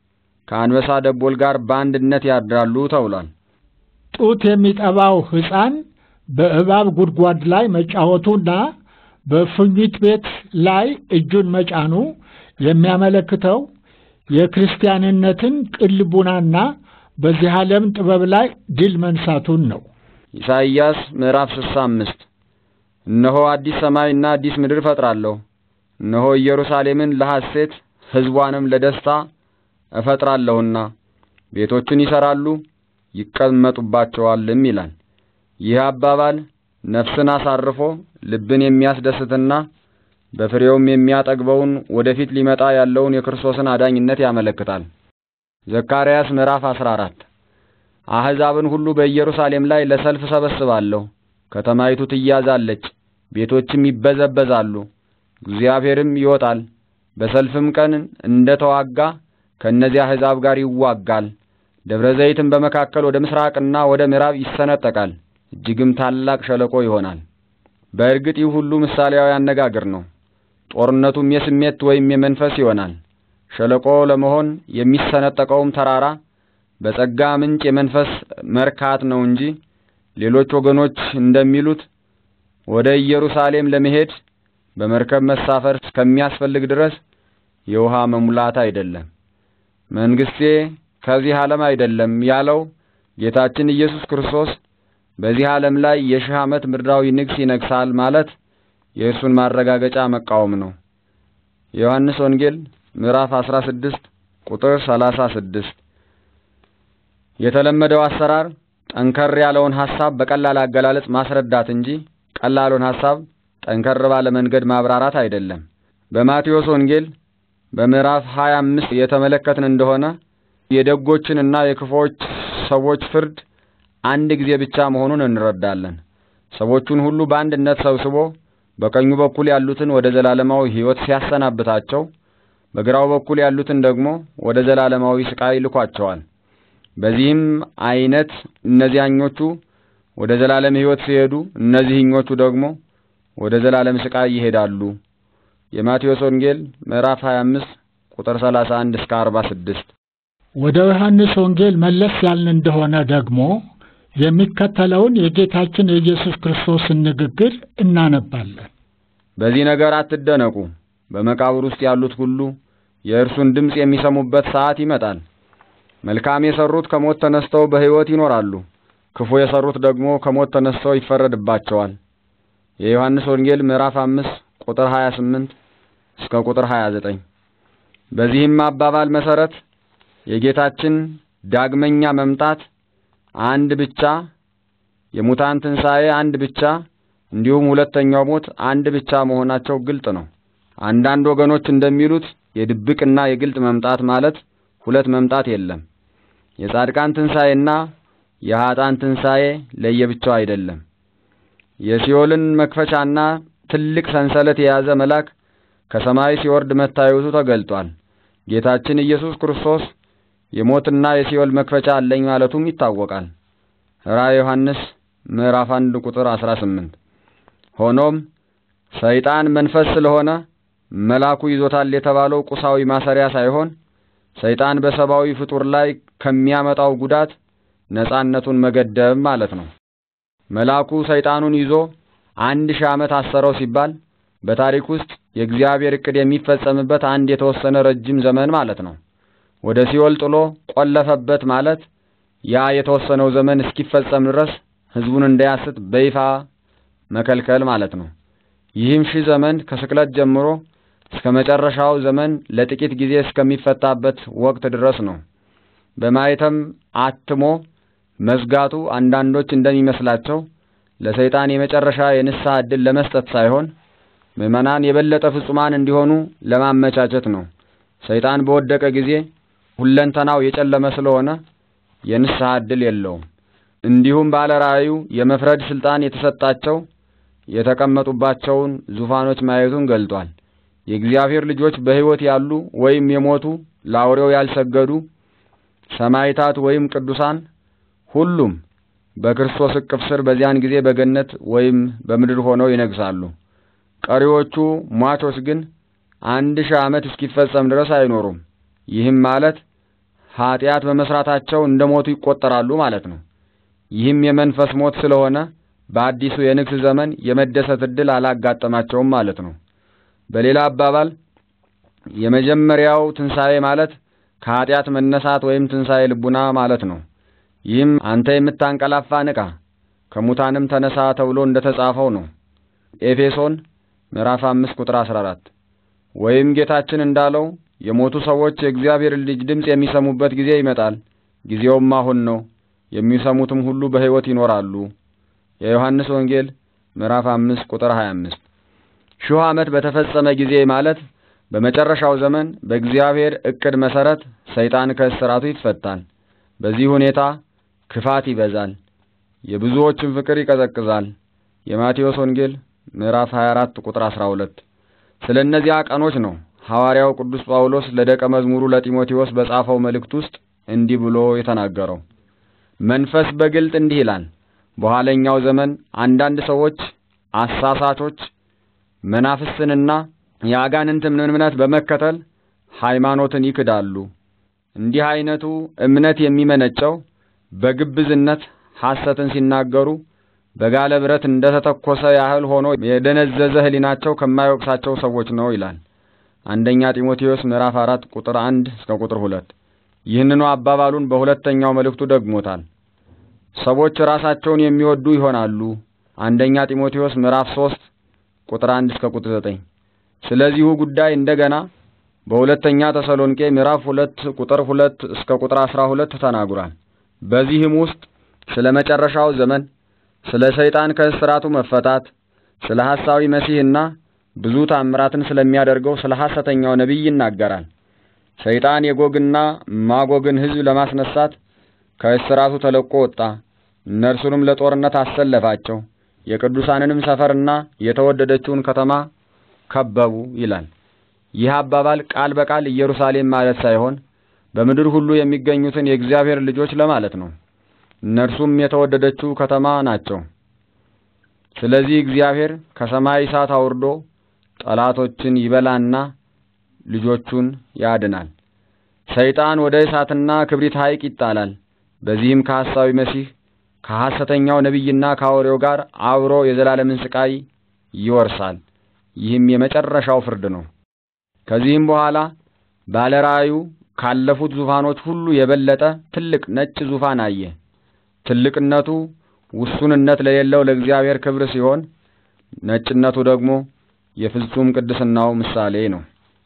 ከአንበሳ ደቦል ጋር በአንድነት ያድራሉ ተብሏል። ጡት የሚጠባው ሕፃን በእባብ ጉድጓድ ላይ መጫወቱና በእፉኝት ቤት ላይ እጁን መጫኑ የሚያመለክተው የክርስቲያንነትን ቅልቡናና በዚህ ዓለም ጥበብ ላይ ድል መንሳቱን ነው። ኢሳይያስ ምዕራፍ ስልሳ አምስት እነሆ አዲስ ሰማይና አዲስ ምድር እፈጥራለሁ፣ እነሆ ኢየሩሳሌምን ለሐሴት ሕዝቧንም ለደስታ እፈጥራለሁና ቤቶችን ይሠራሉ ይቀመጡባቸዋልም ይላል። ይህ አባባል ነፍስን አሳርፎ ልብን የሚያስደስትና በፍሬውም የሚያጠግበውን ወደፊት ሊመጣ ያለውን የክርስቶስን አዳኝነት ያመለክታል። ዘካርያስ ምዕራፍ 14 አሕዛብን ሁሉ በኢየሩሳሌም ላይ ለሰልፍ ሰበስባለሁ፣ ከተማይቱ ትያዛለች፣ ቤቶችም ይበዘበዛሉ፣ እግዚአብሔርም ይወጣል፣ በሰልፍም ቀን እንደ ተዋጋ ከእነዚያ አሕዛብ ጋር ይዋጋል። ደብረ ዘይትም በመካከል ወደ ምስራቅና ወደ ምዕራብ ይሰነጠቃል፣ እጅግም ታላቅ ሸለቆ ይሆናል። በእርግጥ ይህ ሁሉ ምሳሌያዊ አነጋገር ነው። ጦርነቱም የስሜት ወይም የመንፈስ ይሆናል። ሸለቆ ለመሆን የሚሰነጠቀውም ተራራ በጸጋ ምንጭ የመንፈስ መርካት ነው እንጂ ሌሎች ወገኖች እንደሚሉት ወደ ኢየሩሳሌም ለመሄድ በመርከብ መሳፈር እስከሚያስፈልግ ድረስ የውሃ መሙላት አይደለም። መንግስቴ ከዚህ ዓለም አይደለም ያለው ጌታችን ኢየሱስ ክርስቶስ በዚህ ዓለም ላይ የሺህ ዓመት ምድራዊ ንግስ ይነግሳል ማለት የእርሱን ማረጋገጫ መቃወም ነው። የዮሐንስ ወንጌል ምዕራፍ 16 ቁጥር 36። የተለመደው አሰራር ጠንከር ያለውን ሐሳብ በቀላል አገላለጽ ማስረዳት እንጂ ቀላሉን ሐሳብ ጠንከር ባለ መንገድ ማብራራት አይደለም። በማቴዎስ ወንጌል በምዕራፍ 25 የተመለከትን እንደሆነ የደጎችንና የክፉዎች ሰዎች ፍርድ አንድ ጊዜ ብቻ መሆኑን እንረዳለን። ሰዎቹን ሁሉ በአንድነት ሰብስቦ በቀኙ በኩል ያሉትን ወደ ዘላለማዊ ሕይወት ሲያሰናብታቸው፣ በግራው በኩል ያሉትን ደግሞ ወደ ዘላለማዊ ስቃይ ልኳቸዋል። በዚህም አይነት እነዚያኞቹ ወደ ዘላለም ሕይወት ሲሄዱ፣ እነዚህኞቹ ደግሞ ወደ ዘላለም ስቃይ ይሄዳሉ። የማቴዎስ ወንጌል ምዕራፍ 25 ቁጥር 31 እስከ 46። ወደ ዮሐንስ ወንጌል መለስ ያልን እንደሆነ ደግሞ የሚከተለውን የጌታችን የኢየሱስ ክርስቶስን ንግግር እናነባለን። በዚህ ነገር አትደነቁ። በመቃብር ውስጥ ያሉት ሁሉ የእርሱን ድምፅ የሚሰሙበት ሰዓት ይመጣል። መልካም የሰሩት ከሞት ተነስተው በሕይወት ይኖራሉ፣ ክፉ የሰሩት ደግሞ ከሞት ተነስተው ይፈረድባቸዋል። የዮሐንስ ወንጌል ምዕራፍ አምስት ቁጥር 28 እስከ ቁጥር 29። በዚህም አባባል መሰረት የጌታችን ዳግመኛ መምጣት አንድ ብቻ፣ የሙታን ትንሣኤ አንድ ብቻ፣ እንዲሁም ሁለተኛው ሞት አንድ ብቻ መሆናቸው ግልጥ ነው። አንዳንድ ወገኖች እንደሚሉት የድብቅና የግልጥ መምጣት ማለት ሁለት መምጣት የለም። የጻድቃን ትንሣኤና የኀጣን ትንሣኤ ለየብቻው አይደለም። የሲኦልን መክፈቻና ትልቅ ሰንሰለት የያዘ መልአክ ከሰማይ ሲወርድ መታየቱ ተገልጧል። ጌታችን ኢየሱስ ክርስቶስ የሞትና የሲኦል መክፈቻ አለኝ ማለቱም ይታወቃል። ራዕየ ዮሐንስ ምዕራፍ 1 ቁጥር 18። ሆኖም ሰይጣን መንፈስ ስለሆነ መልአኩ ይዞታል የተባለው ቁሳዊ ማሰሪያ ሳይሆን ሰይጣን በሰብአዊ ፍጡር ላይ ከሚያመጣው ጉዳት ነጻነቱን መገደብ ማለት ነው። መልአኩ ሰይጣኑን ይዞ አንድ ሺህ ዓመት አሰረው ሲባል በታሪክ ውስጥ የእግዚአብሔር ዕቅድ የሚፈጸምበት አንድ የተወሰነ ረጅም ዘመን ማለት ነው። ወደ ሲኦል ጥሎ ቆለፈበት ማለት ያ የተወሰነው ዘመን እስኪፈጸም ድረስ ሕዝቡን እንዳያስት በይፋ መከልከል ማለት ነው። ይህም ሺህ ዘመን ከስቅለት ጀምሮ እስከ መጨረሻው ዘመን ለጥቂት ጊዜ እስከሚፈታበት ወቅት ድረስ ነው። በማየተም አትሞ መዝጋቱ አንዳንዶች እንደሚመስላቸው ለሰይጣን የመጨረሻ የንስሐ ዕድል ለመስጠት ሳይሆን ምዕመናን የበለጠ ፍጹማን እንዲሆኑ ለማመቻቸት ነው። ሰይጣን በወደቀ ጊዜ ሁለንተናው የጨለመ ስለሆነ የንስሐ ዕድል የለውም። እንዲሁም ባለ ራእዩ የመፍረድ ስልጣን የተሰጣቸው የተቀመጡባቸውን ዙፋኖች ማየቱን ገልጧል። የእግዚአብሔር ልጆች በሕይወት ያሉ ወይም የሞቱ ለአውሬው ያልሰገዱ ሰማዕታት ወይም ቅዱሳን ሁሉም በክርስቶስ እቅፍ ስር በዚያን ጊዜ በገነት ወይም በምድር ሆነው ይነግሳሉ። ቀሪዎቹ ሟቾች ግን አንድ ሺህ ዓመት እስኪፈጸም ድረስ አይኖሩም። ይህም ማለት ኀጢአት በመስራታቸው እንደ ሞቱ ይቆጠራሉ ማለት ነው። ይህም የመንፈስ ሞት ስለሆነ በአዲሱ የንግስ ዘመን የመደሰት ዕድል አላጋጠማቸውም ማለት ነው። በሌላ አባባል የመጀመሪያው ትንሣኤ ማለት ከኀጢአት መነሳት ወይም ትንሣኤ ልቡና ማለት ነው። ይህም አንተ የምታንቀላፋ ንቃ፣ ከሙታንም ተነሳ ተብሎ እንደ ተጻፈው ነው። ኤፌሶን ምዕራፍ አምስት ቁጥር አስራ አራት ወይም ጌታችን እንዳለው የሞቱ ሰዎች የእግዚአብሔር ልጅ ድምፅ የሚሰሙበት ጊዜ ይመጣል፣ ጊዜውም አሁን ነው፣ የሚሰሙትም ሁሉ በሕይወት ይኖራሉ። የዮሐንስ ወንጌል ምዕራፍ አምስት ቁጥር ሀያ አምስት ሺህ ዓመት በተፈጸመ ጊዜ ማለት በመጨረሻው ዘመን በእግዚአብሔር ዕቅድ መሠረት ሰይጣን ከእስራቱ ይፈታል። በዚህ ሁኔታ ክፋት ይበዛል፣ የብዙዎችን ፍቅር ይቀዘቅዛል። የማቴዎስ ወንጌል ምዕራፍ 24 ቁጥር 12። ስለ እነዚያ ቀኖች ነው ሐዋርያው ቅዱስ ጳውሎስ ለደቀ መዝሙሩ ለጢሞቴዎስ በጻፈው መልእክት ውስጥ እንዲህ ብሎ የተናገረው። መንፈስ በግልጥ እንዲህ ይላል፣ በኋለኛው ዘመን አንዳንድ ሰዎች አሳሳቾች መናፍስትንና የአጋንንትን እምነት በመከተል ሃይማኖትን ይክዳሉ። እንዲህ አይነቱ እምነት የሚመነጨው በግብዝነት ሐሰትን ሲናገሩ በጋለ ብረት እንደ ተተኮሰ ያህል ሆኖ የደነዘዘ ሕሊናቸው ከማይወቅሳቸው ሰዎች ነው ይላል። አንደኛ ጢሞቴዎስ ምዕራፍ አራት ቁጥር አንድ እስከ ቁጥር ሁለት ይህንኑ አባባሉን በሁለተኛው መልእክቱ ደግሞታል። ሰዎች ራሳቸውን የሚወዱ ይሆናሉ። አንደኛ ጢሞቴዎስ ምዕራፍ ሶስት ቁጥር አንድ እስከ ቁጥር ዘጠኝ ስለዚሁ ጉዳይ እንደገና በሁለተኛ ተሰሎንቄ ምዕራፍ ሁለት ቁጥር ሁለት እስከ ቁጥር አስራ ሁለት ተናግሯል። በዚህም ውስጥ ስለ መጨረሻው ዘመን፣ ስለ ሰይጣን ከእስራቱ መፈታት፣ ስለ ሐሳዊ መሲህና ብዙ ታምራትን ስለሚያደርገው ስለ ሐሰተኛው ነቢይ ይናገራል። ሰይጣን የጎግና ማጎግን ሕዝብ ለማስነሳት ከእስራቱ ተለቆ ወጣ። እነርሱንም ለጦርነት አሰለፋቸው። የቅዱሳንንም ሰፈርና የተወደደችውን ከተማ ከበቡ ይላል። ይህ አባባል ቃል በቃል ኢየሩሳሌም ማለት ሳይሆን በምድር ሁሉ የሚገኙትን የእግዚአብሔር ልጆች ለማለት ነው። እነርሱም የተወደደችው ከተማ ናቸው። ስለዚህ እግዚአብሔር ከሰማይ እሳት አውርዶ ጠላቶችን ይበላና ልጆቹን ያድናል። ሰይጣን ወደ እሳትና ክብሪት ሐይቅ ይጣላል። በዚህም ከሐሳዊ መሲህ ከሐሰተኛው ነቢይና ከአውሬው ጋር አብሮ የዘላለምን ስቃይ ይወርሳል። ይህም የመጨረሻው ፍርድ ነው። ከዚህም በኋላ ባለ ራእዩ ካለፉት ዙፋኖች ሁሉ የበለጠ ትልቅ ነጭ ዙፋን አየ። ትልቅነቱ ውሱንነት ለሌለው ለእግዚአብሔር ክብር ሲሆን፣ ነጭነቱ ደግሞ የፍጹም ቅድስናው ምሳሌ ነው።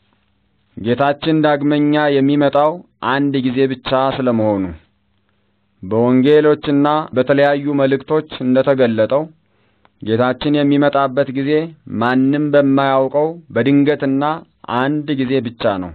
ጌታችን ዳግመኛ የሚመጣው አንድ ጊዜ ብቻ ስለመሆኑ በወንጌሎችና በተለያዩ መልእክቶች እንደተገለጠው ጌታችን የሚመጣበት ጊዜ ማንም በማያውቀው በድንገትና አንድ ጊዜ ብቻ ነው።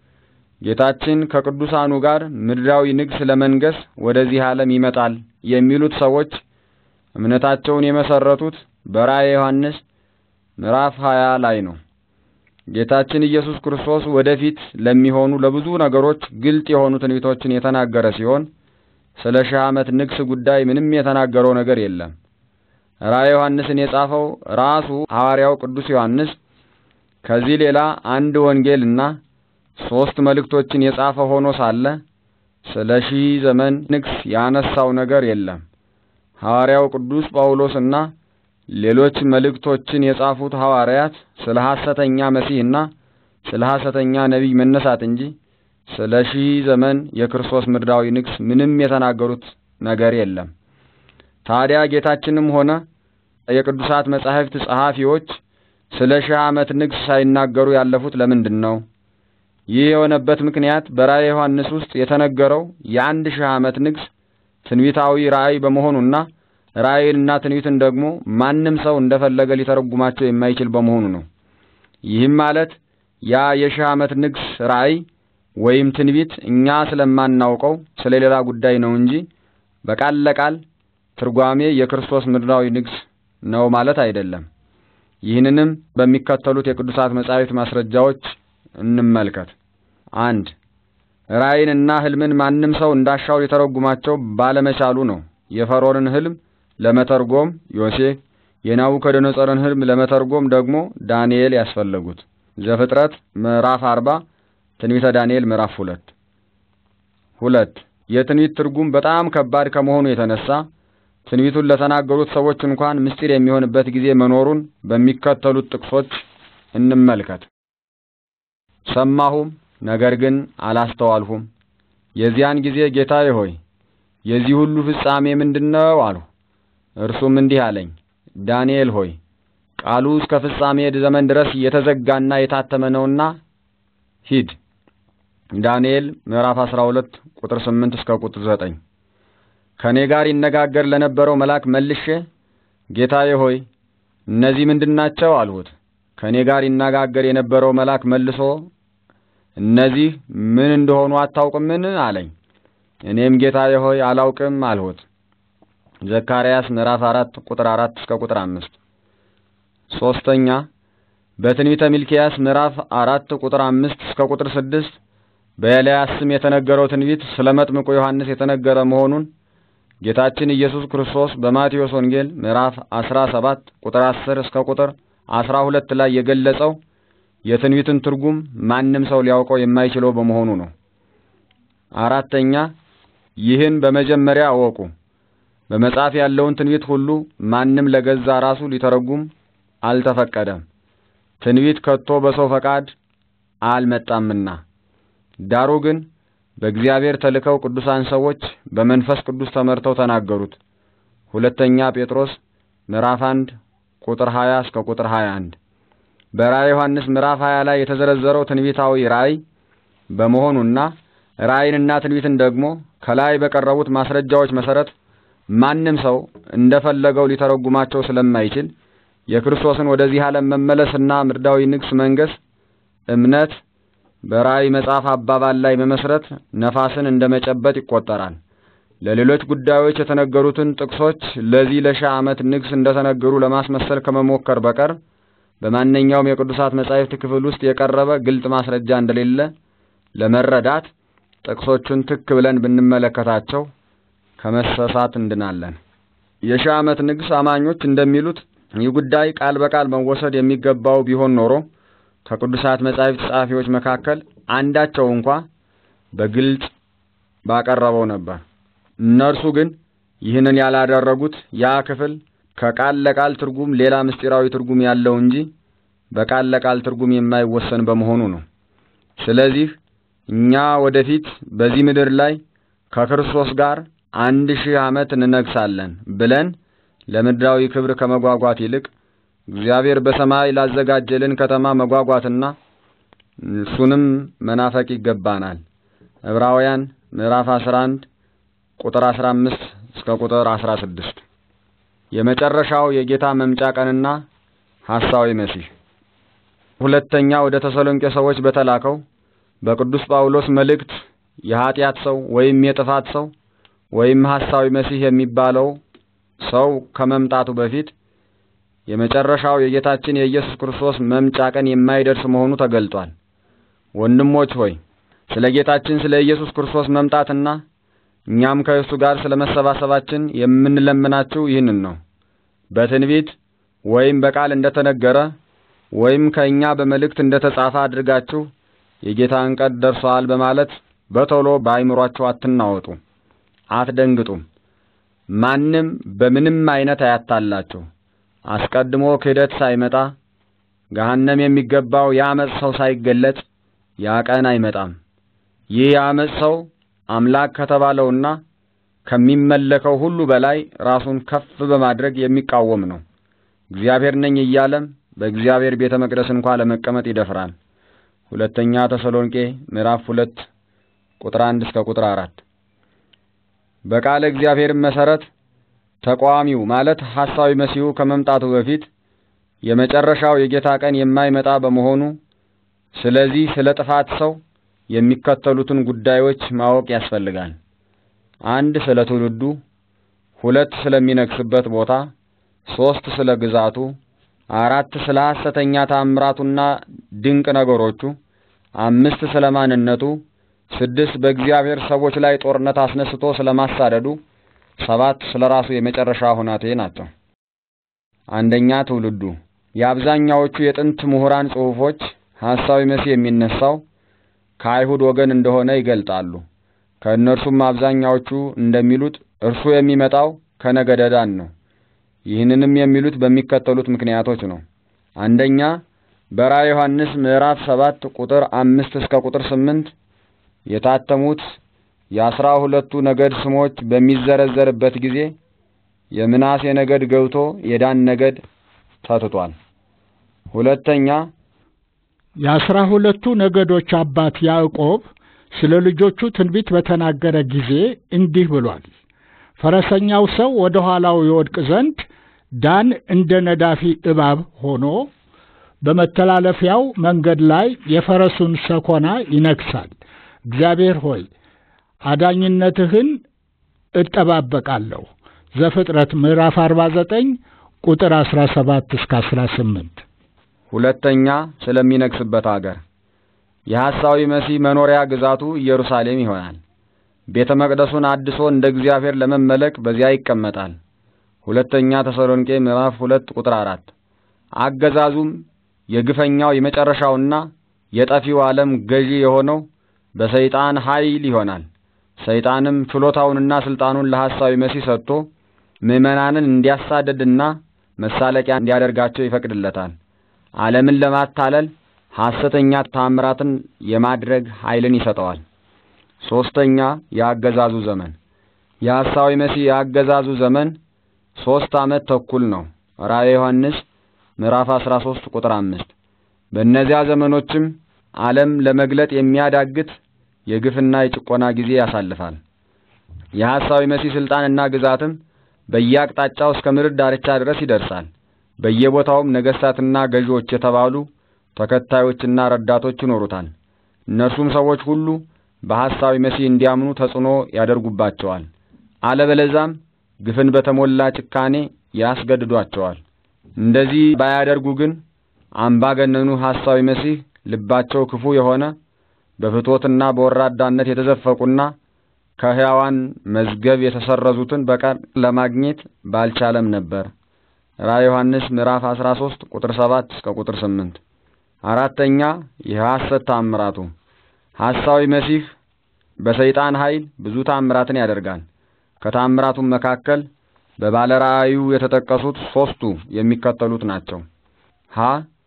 ጌታችን ከቅዱሳኑ ጋር ምድራዊ ንግስ ለመንገስ ወደዚህ ዓለም ይመጣል የሚሉት ሰዎች እምነታቸውን የመሰረቱት በራእየ ዮሐንስ ምዕራፍ 20 ላይ ነው። ጌታችን ኢየሱስ ክርስቶስ ወደፊት ለሚሆኑ ለብዙ ነገሮች ግልጥ የሆኑ ትንቢቶችን የተናገረ ሲሆን ስለ ሺህ ዓመት ንግስ ጉዳይ ምንም የተናገረው ነገር የለም። ራእየ ዮሐንስን የጻፈው ራሱ ሐዋርያው ቅዱስ ዮሐንስ ከዚህ ሌላ አንድ ወንጌልና ሦስት መልእክቶችን የጻፈ ሆኖ ሳለ ስለ ሺህ ዘመን ንግስ ያነሳው ነገር የለም። ሐዋርያው ቅዱስ ጳውሎስና ሌሎች መልእክቶችን የጻፉት ሐዋርያት ስለ ሐሰተኛ መሲህና ስለ ሐሰተኛ ነቢይ መነሳት እንጂ ስለ ሺህ ዘመን የክርስቶስ ምድራዊ ንግስ ምንም የተናገሩት ነገር የለም። ታዲያ ጌታችንም ሆነ የቅዱሳት መጻሕፍት ጸሐፊዎች ስለ ሺህ ዓመት ንግስ ሳይናገሩ ያለፉት ለምንድን ነው? ይህ የሆነበት ምክንያት በራእየ ዮሐንስ ውስጥ የተነገረው የአንድ ሺህ ዓመት ንግስ ትንቢታዊ ራእይ በመሆኑና ራእይንና ትንቢትን ደግሞ ማንም ሰው እንደፈለገ ሊተረጉማቸው የማይችል በመሆኑ ነው። ይህም ማለት ያ የሺህ ዓመት ንግስ ራእይ ወይም ትንቢት እኛ ስለማናውቀው ስለ ሌላ ጉዳይ ነው እንጂ በቃል ለቃል ትርጓሜ የክርስቶስ ምድራዊ ንግስ ነው ማለት አይደለም። ይህንንም በሚከተሉት የቅዱሳት መጻሕፍት ማስረጃዎች እንመልከት። አንድ ራእይንና ሕልምን ማንም ሰው እንዳሻው ሊተረጉማቸው ባለመቻሉ ነው የፈርዖንን ሕልም ለመተርጎም ዮሴፍ፣ የናቡከደነጾርን ሕልም ለመተርጎም ደግሞ ዳንኤል ያስፈለጉት። ዘፍጥረት ምዕራፍ አርባ ትንቢተ ዳንኤል ምዕራፍ ሁለት ሁለት የትንቢት ትርጉም በጣም ከባድ ከመሆኑ የተነሳ ትንቢቱን ለተናገሩት ሰዎች እንኳን ምስጢር የሚሆንበት ጊዜ መኖሩን በሚከተሉት ጥቅሶች እንመልከት። ሰማሁም፣ ነገር ግን አላስተዋልሁም። የዚያን ጊዜ ጌታዬ ሆይ የዚህ ሁሉ ፍጻሜ ምንድነው? አልሁ። እርሱም እንዲህ አለኝ፣ ዳንኤል ሆይ ቃሉ እስከ ፍጻሜ ዘመን ድረስ የተዘጋና የታተመ ነውና ሂድ። ዳንኤል ምዕራፍ 12 ቁጥር 8 እስከ ቁጥር 9። ከኔ ጋር ይነጋገር ለነበረው መልአክ መልሼ ጌታዬ ሆይ እነዚህ ምንድናቸው? አልሁት። ከኔ ጋር ይነጋገር የነበረው መልአክ መልሶ እነዚህ ምን እንደሆኑ አታውቅምን? አለኝ። እኔም ጌታዬ ሆይ አላውቅም አልሁት። ዘካርያስ ምዕራፍ 4 ቁጥር 4 እስከ ቁጥር 5። ሶስተኛ በትንቢተ ሚልኪያስ ምዕራፍ 4 ቁጥር 5 እስከ ቁጥር 6 በኤልያስ ስም የተነገረው ትንቢት ስለ መጥምቁ ዮሐንስ የተነገረ መሆኑን ጌታችን ኢየሱስ ክርስቶስ በማቴዎስ ወንጌል ምዕራፍ 17 ቁጥር 10 እስከ ቁጥር 12 ላይ የገለጸው የትንቢትን ትርጉም ማንም ሰው ሊያውቀው የማይችለው በመሆኑ ነው። አራተኛ ይህን በመጀመሪያ አወቁ። በመጽሐፍ ያለውን ትንቢት ሁሉ ማንም ለገዛ ራሱ ሊተረጉም አልተፈቀደም። ትንቢት ከቶ በሰው ፈቃድ አልመጣምና ዳሩ ግን በእግዚአብሔር ተልከው ቅዱሳን ሰዎች በመንፈስ ቅዱስ ተመርተው ተናገሩት። ሁለተኛ ጴጥሮስ ምዕራፍ 1 ቁጥር 20 እስከ ቁጥር 21። በራእይ ዮሐንስ ምዕራፍ 20 ላይ የተዘረዘረው ትንቢታዊ ራእይ በመሆኑና ራእይንና ትንቢትን ደግሞ ከላይ በቀረቡት ማስረጃዎች መሰረት ማንም ሰው እንደፈለገው ሊተረጉማቸው ስለማይችል የክርስቶስን ወደዚህ ዓለም መመለስና ምድራዊ ንግስ መንገስ እምነት በራእይ መጽሐፍ አባባል ላይ መመስረት ነፋስን እንደ መጨበጥ ይቆጠራል። ለሌሎች ጉዳዮች የተነገሩትን ጥቅሶች ለዚህ ለሺህ ዓመት ንግስ እንደተነገሩ ለማስመሰል ከመሞከር በቀር በማንኛውም የቅዱሳት መጻሕፍት ክፍል ውስጥ የቀረበ ግልጥ ማስረጃ እንደሌለ ለመረዳት ጥቅሶቹን ትክ ብለን ብንመለከታቸው ከመሰሳት እንድናለን። የሺህ ዓመት ንግስ አማኞች እንደሚሉት ይህ ጉዳይ ቃል በቃል መወሰድ የሚገባው ቢሆን ኖሮ ከቅዱሳት መጻሕፍት ጸሐፊዎች መካከል አንዳቸው እንኳ በግልጽ ባቀረበው ነበር። እነርሱ ግን ይህንን ያላደረጉት ያ ክፍል ከቃል ለቃል ትርጉም ሌላ ምስጢራዊ ትርጉም ያለው እንጂ በቃል ለቃል ትርጉም የማይወሰን በመሆኑ ነው። ስለዚህ እኛ ወደፊት በዚህ ምድር ላይ ከክርስቶስ ጋር አንድ ሺህ ዓመት እንነግሳለን ብለን ለምድራዊ ክብር ከመጓጓት ይልቅ እግዚአብሔር በሰማይ ላዘጋጀልን ከተማ መጓጓትና እሱንም መናፈቅ ይገባናል። ዕብራውያን ምዕራፍ 11 ቁጥር 15 እስከ ቁጥር 16። የመጨረሻው የጌታ መምጫ ቀንና ሐሳዊ መሲህ። ሁለተኛ ወደ ተሰሎንቄ ሰዎች በተላከው በቅዱስ ጳውሎስ መልእክት የኀጢአት ሰው ወይም የጥፋት ሰው ወይም ሐሳዊ መሲህ የሚባለው ሰው ከመምጣቱ በፊት የመጨረሻው የጌታችን የኢየሱስ ክርስቶስ መምጫ ቀን የማይደርስ መሆኑ ተገልጧል። ወንድሞች ሆይ ስለ ጌታችን ስለ ኢየሱስ ክርስቶስ መምጣትና እኛም ከእሱ ጋር ስለ መሰባሰባችን የምንለምናችሁ ይህንን ነው። በትንቢት ወይም በቃል እንደተነገረ ወይም ከእኛ በመልእክት እንደተጻፈ አድርጋችሁ የጌታን ቀን ደርሷል በማለት በቶሎ በአይምሯችሁ አትናወጡ፣ አትደንግጡም። ማንም በምንም አይነት አያታላችሁ። አስቀድሞ ክህደት ሳይመጣ ገሃነም የሚገባው የአመፅ ሰው ሳይገለጥ ያ ቀን አይመጣም። ይህ የአመፅ ሰው አምላክ ከተባለውና ከሚመለከው ሁሉ በላይ ራሱን ከፍ በማድረግ የሚቃወም ነው። እግዚአብሔር ነኝ እያለም በእግዚአብሔር ቤተ መቅደስ እንኳ ለመቀመጥ ይደፍራል። ሁለተኛ ተሰሎንቄ ምዕራፍ ሁለት ቁጥር አንድ እስከ ቁጥር አራት በቃለ እግዚአብሔር መሰረት ተቃዋሚው ማለት ሐሳዊ መሲሁ ከመምጣቱ በፊት የመጨረሻው የጌታ ቀን የማይመጣ በመሆኑ ስለዚህ ስለ ጥፋት ሰው የሚከተሉትን ጉዳዮች ማወቅ ያስፈልጋል። አንድ ስለ ትውልዱ፣ ሁለት ስለሚነግስበት ቦታ፣ ሶስት ስለ ግዛቱ፣ አራት ስለ ሐሰተኛ ታምራቱና ድንቅ ነገሮቹ፣ አምስት ስለ ማንነቱ፣ ስድስት በእግዚአብሔር ሰዎች ላይ ጦርነት አስነስቶ ስለማሳደዱ፣ ሰባት ስለ ራሱ የመጨረሻ ሁናቴ ናቸው። አንደኛ ትውልዱ የአብዛኛዎቹ የጥንት ምሁራን ጽሑፎች ሐሳዊ መሲህ የሚነሳው ከአይሁድ ወገን እንደሆነ ይገልጣሉ። ከእነርሱም አብዛኛዎቹ እንደሚሉት እርሱ የሚመጣው ከነገደ ዳን ነው። ይህንንም የሚሉት በሚከተሉት ምክንያቶች ነው። አንደኛ በራዕየ ዮሐንስ ምዕራፍ ሰባት ቁጥር አምስት እስከ ቁጥር ስምንት የታተሙት የአስራ ሁለቱ ነገድ ስሞች በሚዘረዘርበት ጊዜ የምናሴ ነገድ ገብቶ የዳን ነገድ ተትቷል። ሁለተኛ የአስራ ሁለቱ ነገዶች አባት ያዕቆብ ስለ ልጆቹ ትንቢት በተናገረ ጊዜ እንዲህ ብሏል። ፈረሰኛው ሰው ወደ ኋላው ይወድቅ ዘንድ ዳን እንደ ነዳፊ እባብ ሆኖ በመተላለፊያው መንገድ ላይ የፈረሱን ሰኮና ይነክሳል። እግዚአብሔር ሆይ አዳኝነትህን እጠባበቃለሁ። ዘፍጥረት ምዕራፍ 49 ቁጥር 17 እስከ 18። ሁለተኛ ስለሚነግስበት አገር የሐሳዊ መሲህ መኖሪያ ግዛቱ ኢየሩሳሌም ይሆናል። ቤተ መቅደሱን አድሶ እንደ እግዚአብሔር ለመመለክ በዚያ ይቀመጣል። ሁለተኛ ተሰሎንቄ ምዕራፍ ሁለት ቁጥር አራት አገዛዙም የግፈኛው የመጨረሻውና የጠፊው ዓለም ገዢ የሆነው በሰይጣን ኃይል ይሆናል። ሰይጣንም ችሎታውንና ስልጣኑን ለሐሳዊ መሲህ ሰጥቶ ምዕመናንን እንዲያሳደድና መሳለቂያ እንዲያደርጋቸው ይፈቅድለታል። ዓለምን ለማታለል ሐሰተኛ ታምራትን የማድረግ ኃይልን ይሰጠዋል። ሦስተኛ የአገዛዙ ዘመን የሐሳዊ መሲህ የአገዛዙ ዘመን ሦስት ዓመት ተኩል ነው። ራእየ ዮሐንስ ምዕራፍ 13 ቁጥር 5 በእነዚያ ዘመኖችም ዓለም ለመግለጥ የሚያዳግት የግፍና የጭቆና ጊዜ ያሳልፋል። የሐሳዊ መሲህ ሥልጣንና ግዛትም በየአቅጣጫው እስከ ምድር ዳርቻ ድረስ ይደርሳል። በየቦታውም ነገሥታትና ገዢዎች የተባሉ ተከታዮችና ረዳቶች ይኖሩታል። እነርሱም ሰዎች ሁሉ በሐሳዊ መሲህ እንዲያምኑ ተጽዕኖ ያደርጉባቸዋል። አለበለዛም ግፍን በተሞላ ጭካኔ ያስገድዷቸዋል። እንደዚህ ባያደርጉ ግን አምባገነኑ ሐሳዊ መሲህ ልባቸው ክፉ የሆነ በፍትወትና በወራዳነት የተዘፈቁና ከሕያዋን መዝገብ የተሰረዙትን በቀር ለማግኘት ባልቻለም ነበር። ራዕየ ዮሐንስ ምዕራፍ 13 ቁጥር 7 እስከ ቁጥር 8። አራተኛ የሐሰት ታምራቱ ሐሳዊ መሲህ በሰይጣን ኃይል ብዙ ታምራትን ያደርጋል። ከታምራቱም መካከል በባለ ራእዩ የተጠቀሱት ሦስቱ የሚከተሉት ናቸው። ሀ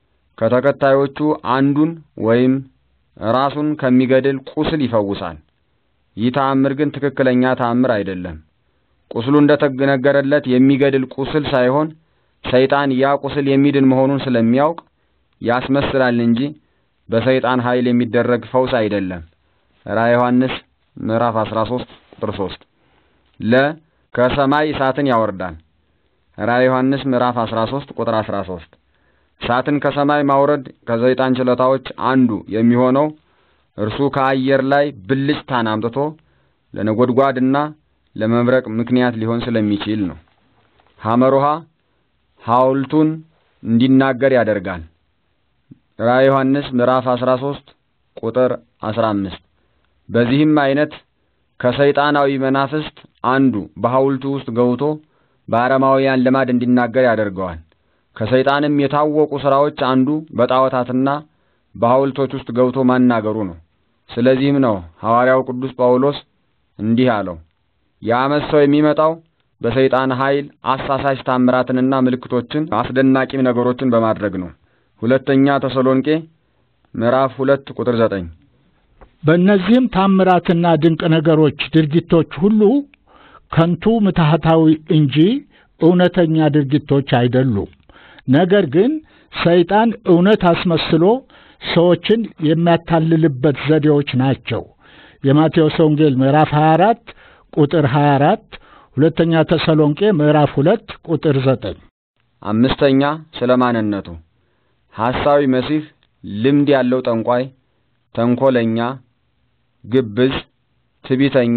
ከተከታዮቹ አንዱን ወይም ራሱን ከሚገድል ቁስል ይፈውሳል። ይህ ተአምር ግን ትክክለኛ ተአምር አይደለም። ቁስሉ እንደተነገረለት የሚገድል ቁስል ሳይሆን ሰይጣን ያ ቁስል የሚድን መሆኑን ስለሚያውቅ ያስመስላል እንጂ በሰይጣን ኃይል የሚደረግ ፈውስ አይደለም። ራዕየ ዮሐንስ ምዕራፍ 13 ቁጥር 3 ለ ከሰማይ እሳትን ያወርዳል። ራዕየ ዮሐንስ ምዕራፍ 13 ቁጥር 13 እሳትን ከሰማይ ማውረድ ከሰይጣን ችሎታዎች አንዱ የሚሆነው እርሱ ከአየር ላይ ብልጭታን አምጥቶ ለነጎድጓድና ለመብረቅ ምክንያት ሊሆን ስለሚችል ነው። ሐመሮሃ ሐውልቱን እንዲናገር ያደርጋል። ራዕየ ዮሐንስ ምዕራፍ 13 ቁጥር 15 በዚህም አይነት ከሰይጣናዊ መናፍስት አንዱ በሐውልቱ ውስጥ ገብቶ በአረማውያን ልማድ እንዲናገር ያደርገዋል። ከሰይጣንም የታወቁ ሥራዎች አንዱ በጣዖታትና በሐውልቶች ውስጥ ገብቶ ማናገሩ ነው። ስለዚህም ነው ሐዋርያው ቅዱስ ጳውሎስ እንዲህ አለው፣ የዓመፅ ሰው የሚመጣው በሰይጣን ኃይል አሳሳች ታምራትንና ምልክቶችን አስደናቂም ነገሮችን በማድረግ ነው። ሁለተኛ ተሰሎንቄ ምዕራፍ ሁለት ቁጥር ዘጠኝ በእነዚህም ታምራትና ድንቅ ነገሮች ድርጊቶች ሁሉ ከንቱ ምትሃታዊ እንጂ እውነተኛ ድርጊቶች አይደሉም። ነገር ግን ሰይጣን እውነት አስመስሎ ሰዎችን የሚያታልልበት ዘዴዎች ናቸው። የማቴዎስ ወንጌል ምዕራፍ 24 ቁጥር 24፣ ሁለተኛ ተሰሎንቄ ምዕራፍ 2 ቁጥር 9። አምስተኛ ስለ ማንነቱ ሐሳዊ መሲህ ልምድ ያለው ጠንቋይ፣ ተንኰለኛ፣ ግብዝ፣ ትቢተኛ፣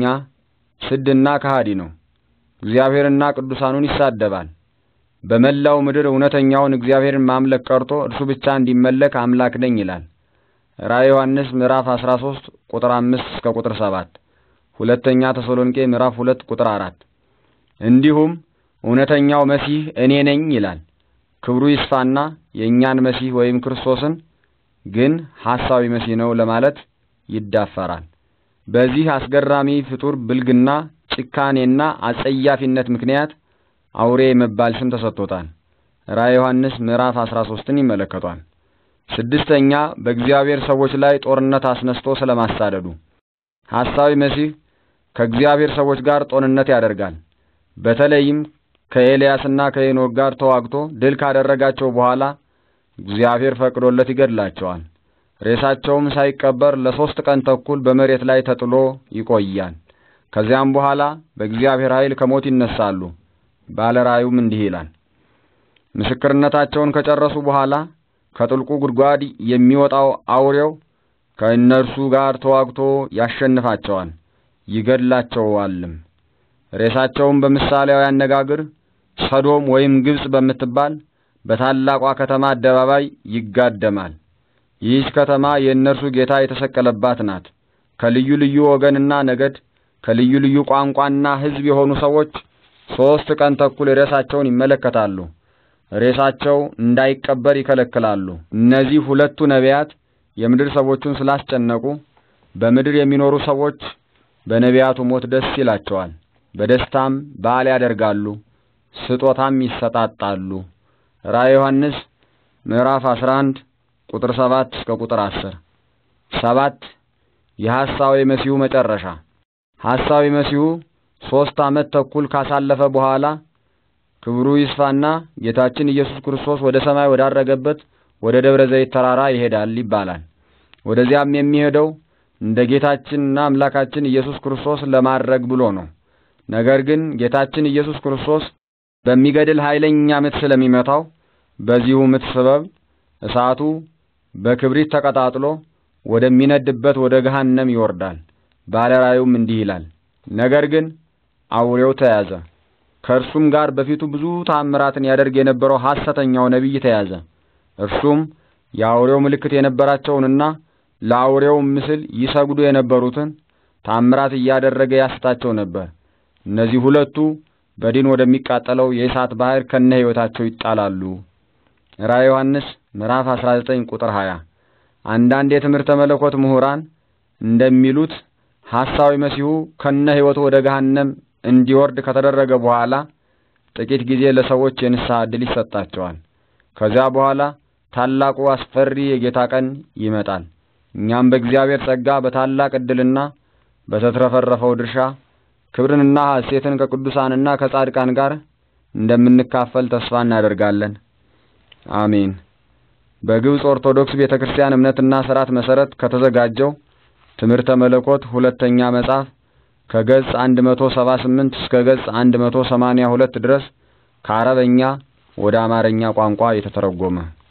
ስድና ከሃዲ ነው። እግዚአብሔርና ቅዱሳኑን ይሳደባል። በመላው ምድር እውነተኛውን እግዚአብሔርን ማምለክ ቀርቶ እርሱ ብቻ እንዲመለክ አምላክ ነኝ ይላል። ራዕየ ዮሐንስ ምዕራፍ 13 ቁጥር 5 እስከ ቁጥር 7፣ ሁለተኛ ተሰሎንቄ ምዕራፍ 2 ቁጥር 4። እንዲሁም እውነተኛው መሲህ እኔ ነኝ ይላል። ክብሩ ይስፋና የእኛን መሲህ ወይም ክርስቶስን ግን ሐሳዊ መሲህ ነው ለማለት ይዳፈራል። በዚህ አስገራሚ ፍጡር ብልግና፣ ጭካኔና አጸያፊነት ምክንያት አውሬ የመባል ስም ተሰጥቶታል። ራዕየ ዮሐንስ ምዕራፍ 13ን ይመለከቷል። ስድስተኛ በእግዚአብሔር ሰዎች ላይ ጦርነት አስነስቶ ስለማሳደዱ ሐሳዊ መሲህ ከእግዚአብሔር ሰዎች ጋር ጦርነት ያደርጋል። በተለይም ከኤልያስና ከሄኖክ ጋር ተዋግቶ ድል ካደረጋቸው በኋላ እግዚአብሔር ፈቅዶለት ይገድላቸዋል። ሬሳቸውም ሳይቀበር ለሶስት ቀን ተኩል በመሬት ላይ ተጥሎ ይቆያል። ከዚያም በኋላ በእግዚአብሔር ኃይል ከሞት ይነሳሉ። ባለ ራእዩም እንዲህ ይላል። ምስክርነታቸውን ከጨረሱ በኋላ ከጥልቁ ጉድጓድ የሚወጣው አውሬው ከእነርሱ ጋር ተዋግቶ ያሸንፋቸዋል፣ ይገድላቸዋልም። ሬሳቸውም በምሳሌያዊ አነጋገር ሰዶም ወይም ግብጽ በምትባል በታላቋ ከተማ አደባባይ ይጋደማል። ይህች ከተማ የእነርሱ ጌታ የተሰቀለባት ናት። ከልዩ ልዩ ወገንና ነገድ ከልዩ ልዩ ቋንቋና ሕዝብ የሆኑ ሰዎች ሦስት ቀን ተኩል ሬሳቸውን ይመለከታሉ። ሬሳቸው እንዳይቀበር ይከለክላሉ። እነዚህ ሁለቱ ነቢያት የምድር ሰዎቹን ስላስጨነቁ በምድር የሚኖሩ ሰዎች በነቢያቱ ሞት ደስ ይላቸዋል። በደስታም በዓል ያደርጋሉ፣ ስጦታም ይሰጣጣሉ። ራዕየ ዮሐንስ ምዕራፍ 11 ቁጥር 7 እስከ ቁጥር 10። ሰባት የሐሳዊ መሲሁ መጨረሻ ሐሳዊ መሲሁ ሦስት ዓመት ተኩል ካሳለፈ በኋላ ክብሩ ይስፋና ጌታችን ኢየሱስ ክርስቶስ ወደ ሰማይ ወዳረገበት ወደ ደብረ ዘይት ተራራ ይሄዳል ይባላል። ወደዚያም የሚሄደው እንደ ጌታችንና አምላካችን ኢየሱስ ክርስቶስ ለማድረግ ብሎ ነው። ነገር ግን ጌታችን ኢየሱስ ክርስቶስ በሚገድል ኃይለኛ ምት ስለሚመታው በዚሁ ምት ሰበብ እሳቱ በክብሪት ተቀጣጥሎ ወደሚነድበት ወደ ገሃነም ይወርዳል። ባለ ራእዩም እንዲህ ይላል። ነገር ግን አውሬው ተያዘ። ከእርሱም ጋር በፊቱ ብዙ ታምራትን ያደርግ የነበረው ሐሰተኛው ነቢይ ተያዘ። እርሱም የአውሬው ምልክት የነበራቸውንና ለአውሬው ምስል ይሰግዱ የነበሩትን ታምራት እያደረገ ያስታቸው ነበር። እነዚህ ሁለቱ በዲን ወደሚቃጠለው የእሳት ባህር ከነ ሕይወታቸው ይጣላሉ። ራዕየ ዮሐንስ ምዕራፍ 19 ቁጥር 20። አንዳንድ የትምህርተ መለኮት ምሁራን እንደሚሉት ሐሳዊ መሲሁ ከነ ሕይወቱ ወደ ገሃነም እንዲወርድ ከተደረገ በኋላ ጥቂት ጊዜ ለሰዎች የንስሐ ዕድል ይሰጣቸዋል። ከዚያ በኋላ ታላቁ አስፈሪ የጌታ ቀን ይመጣል። እኛም በእግዚአብሔር ጸጋ በታላቅ ዕድልና በተትረፈረፈው ድርሻ ክብርንና ሐሴትን ከቅዱሳንና ከጻድቃን ጋር እንደምንካፈል ተስፋ እናደርጋለን። አሜን። በግብፅ ኦርቶዶክስ ቤተ ክርስቲያን እምነትና ሥርዓት መሠረት ከተዘጋጀው ትምህርተ መለኮት ሁለተኛ መጽሐፍ ከገጽ 178 እስከ ገጽ 182 ድረስ ከአረበኛ ወደ አማርኛ ቋንቋ የተተረጎመ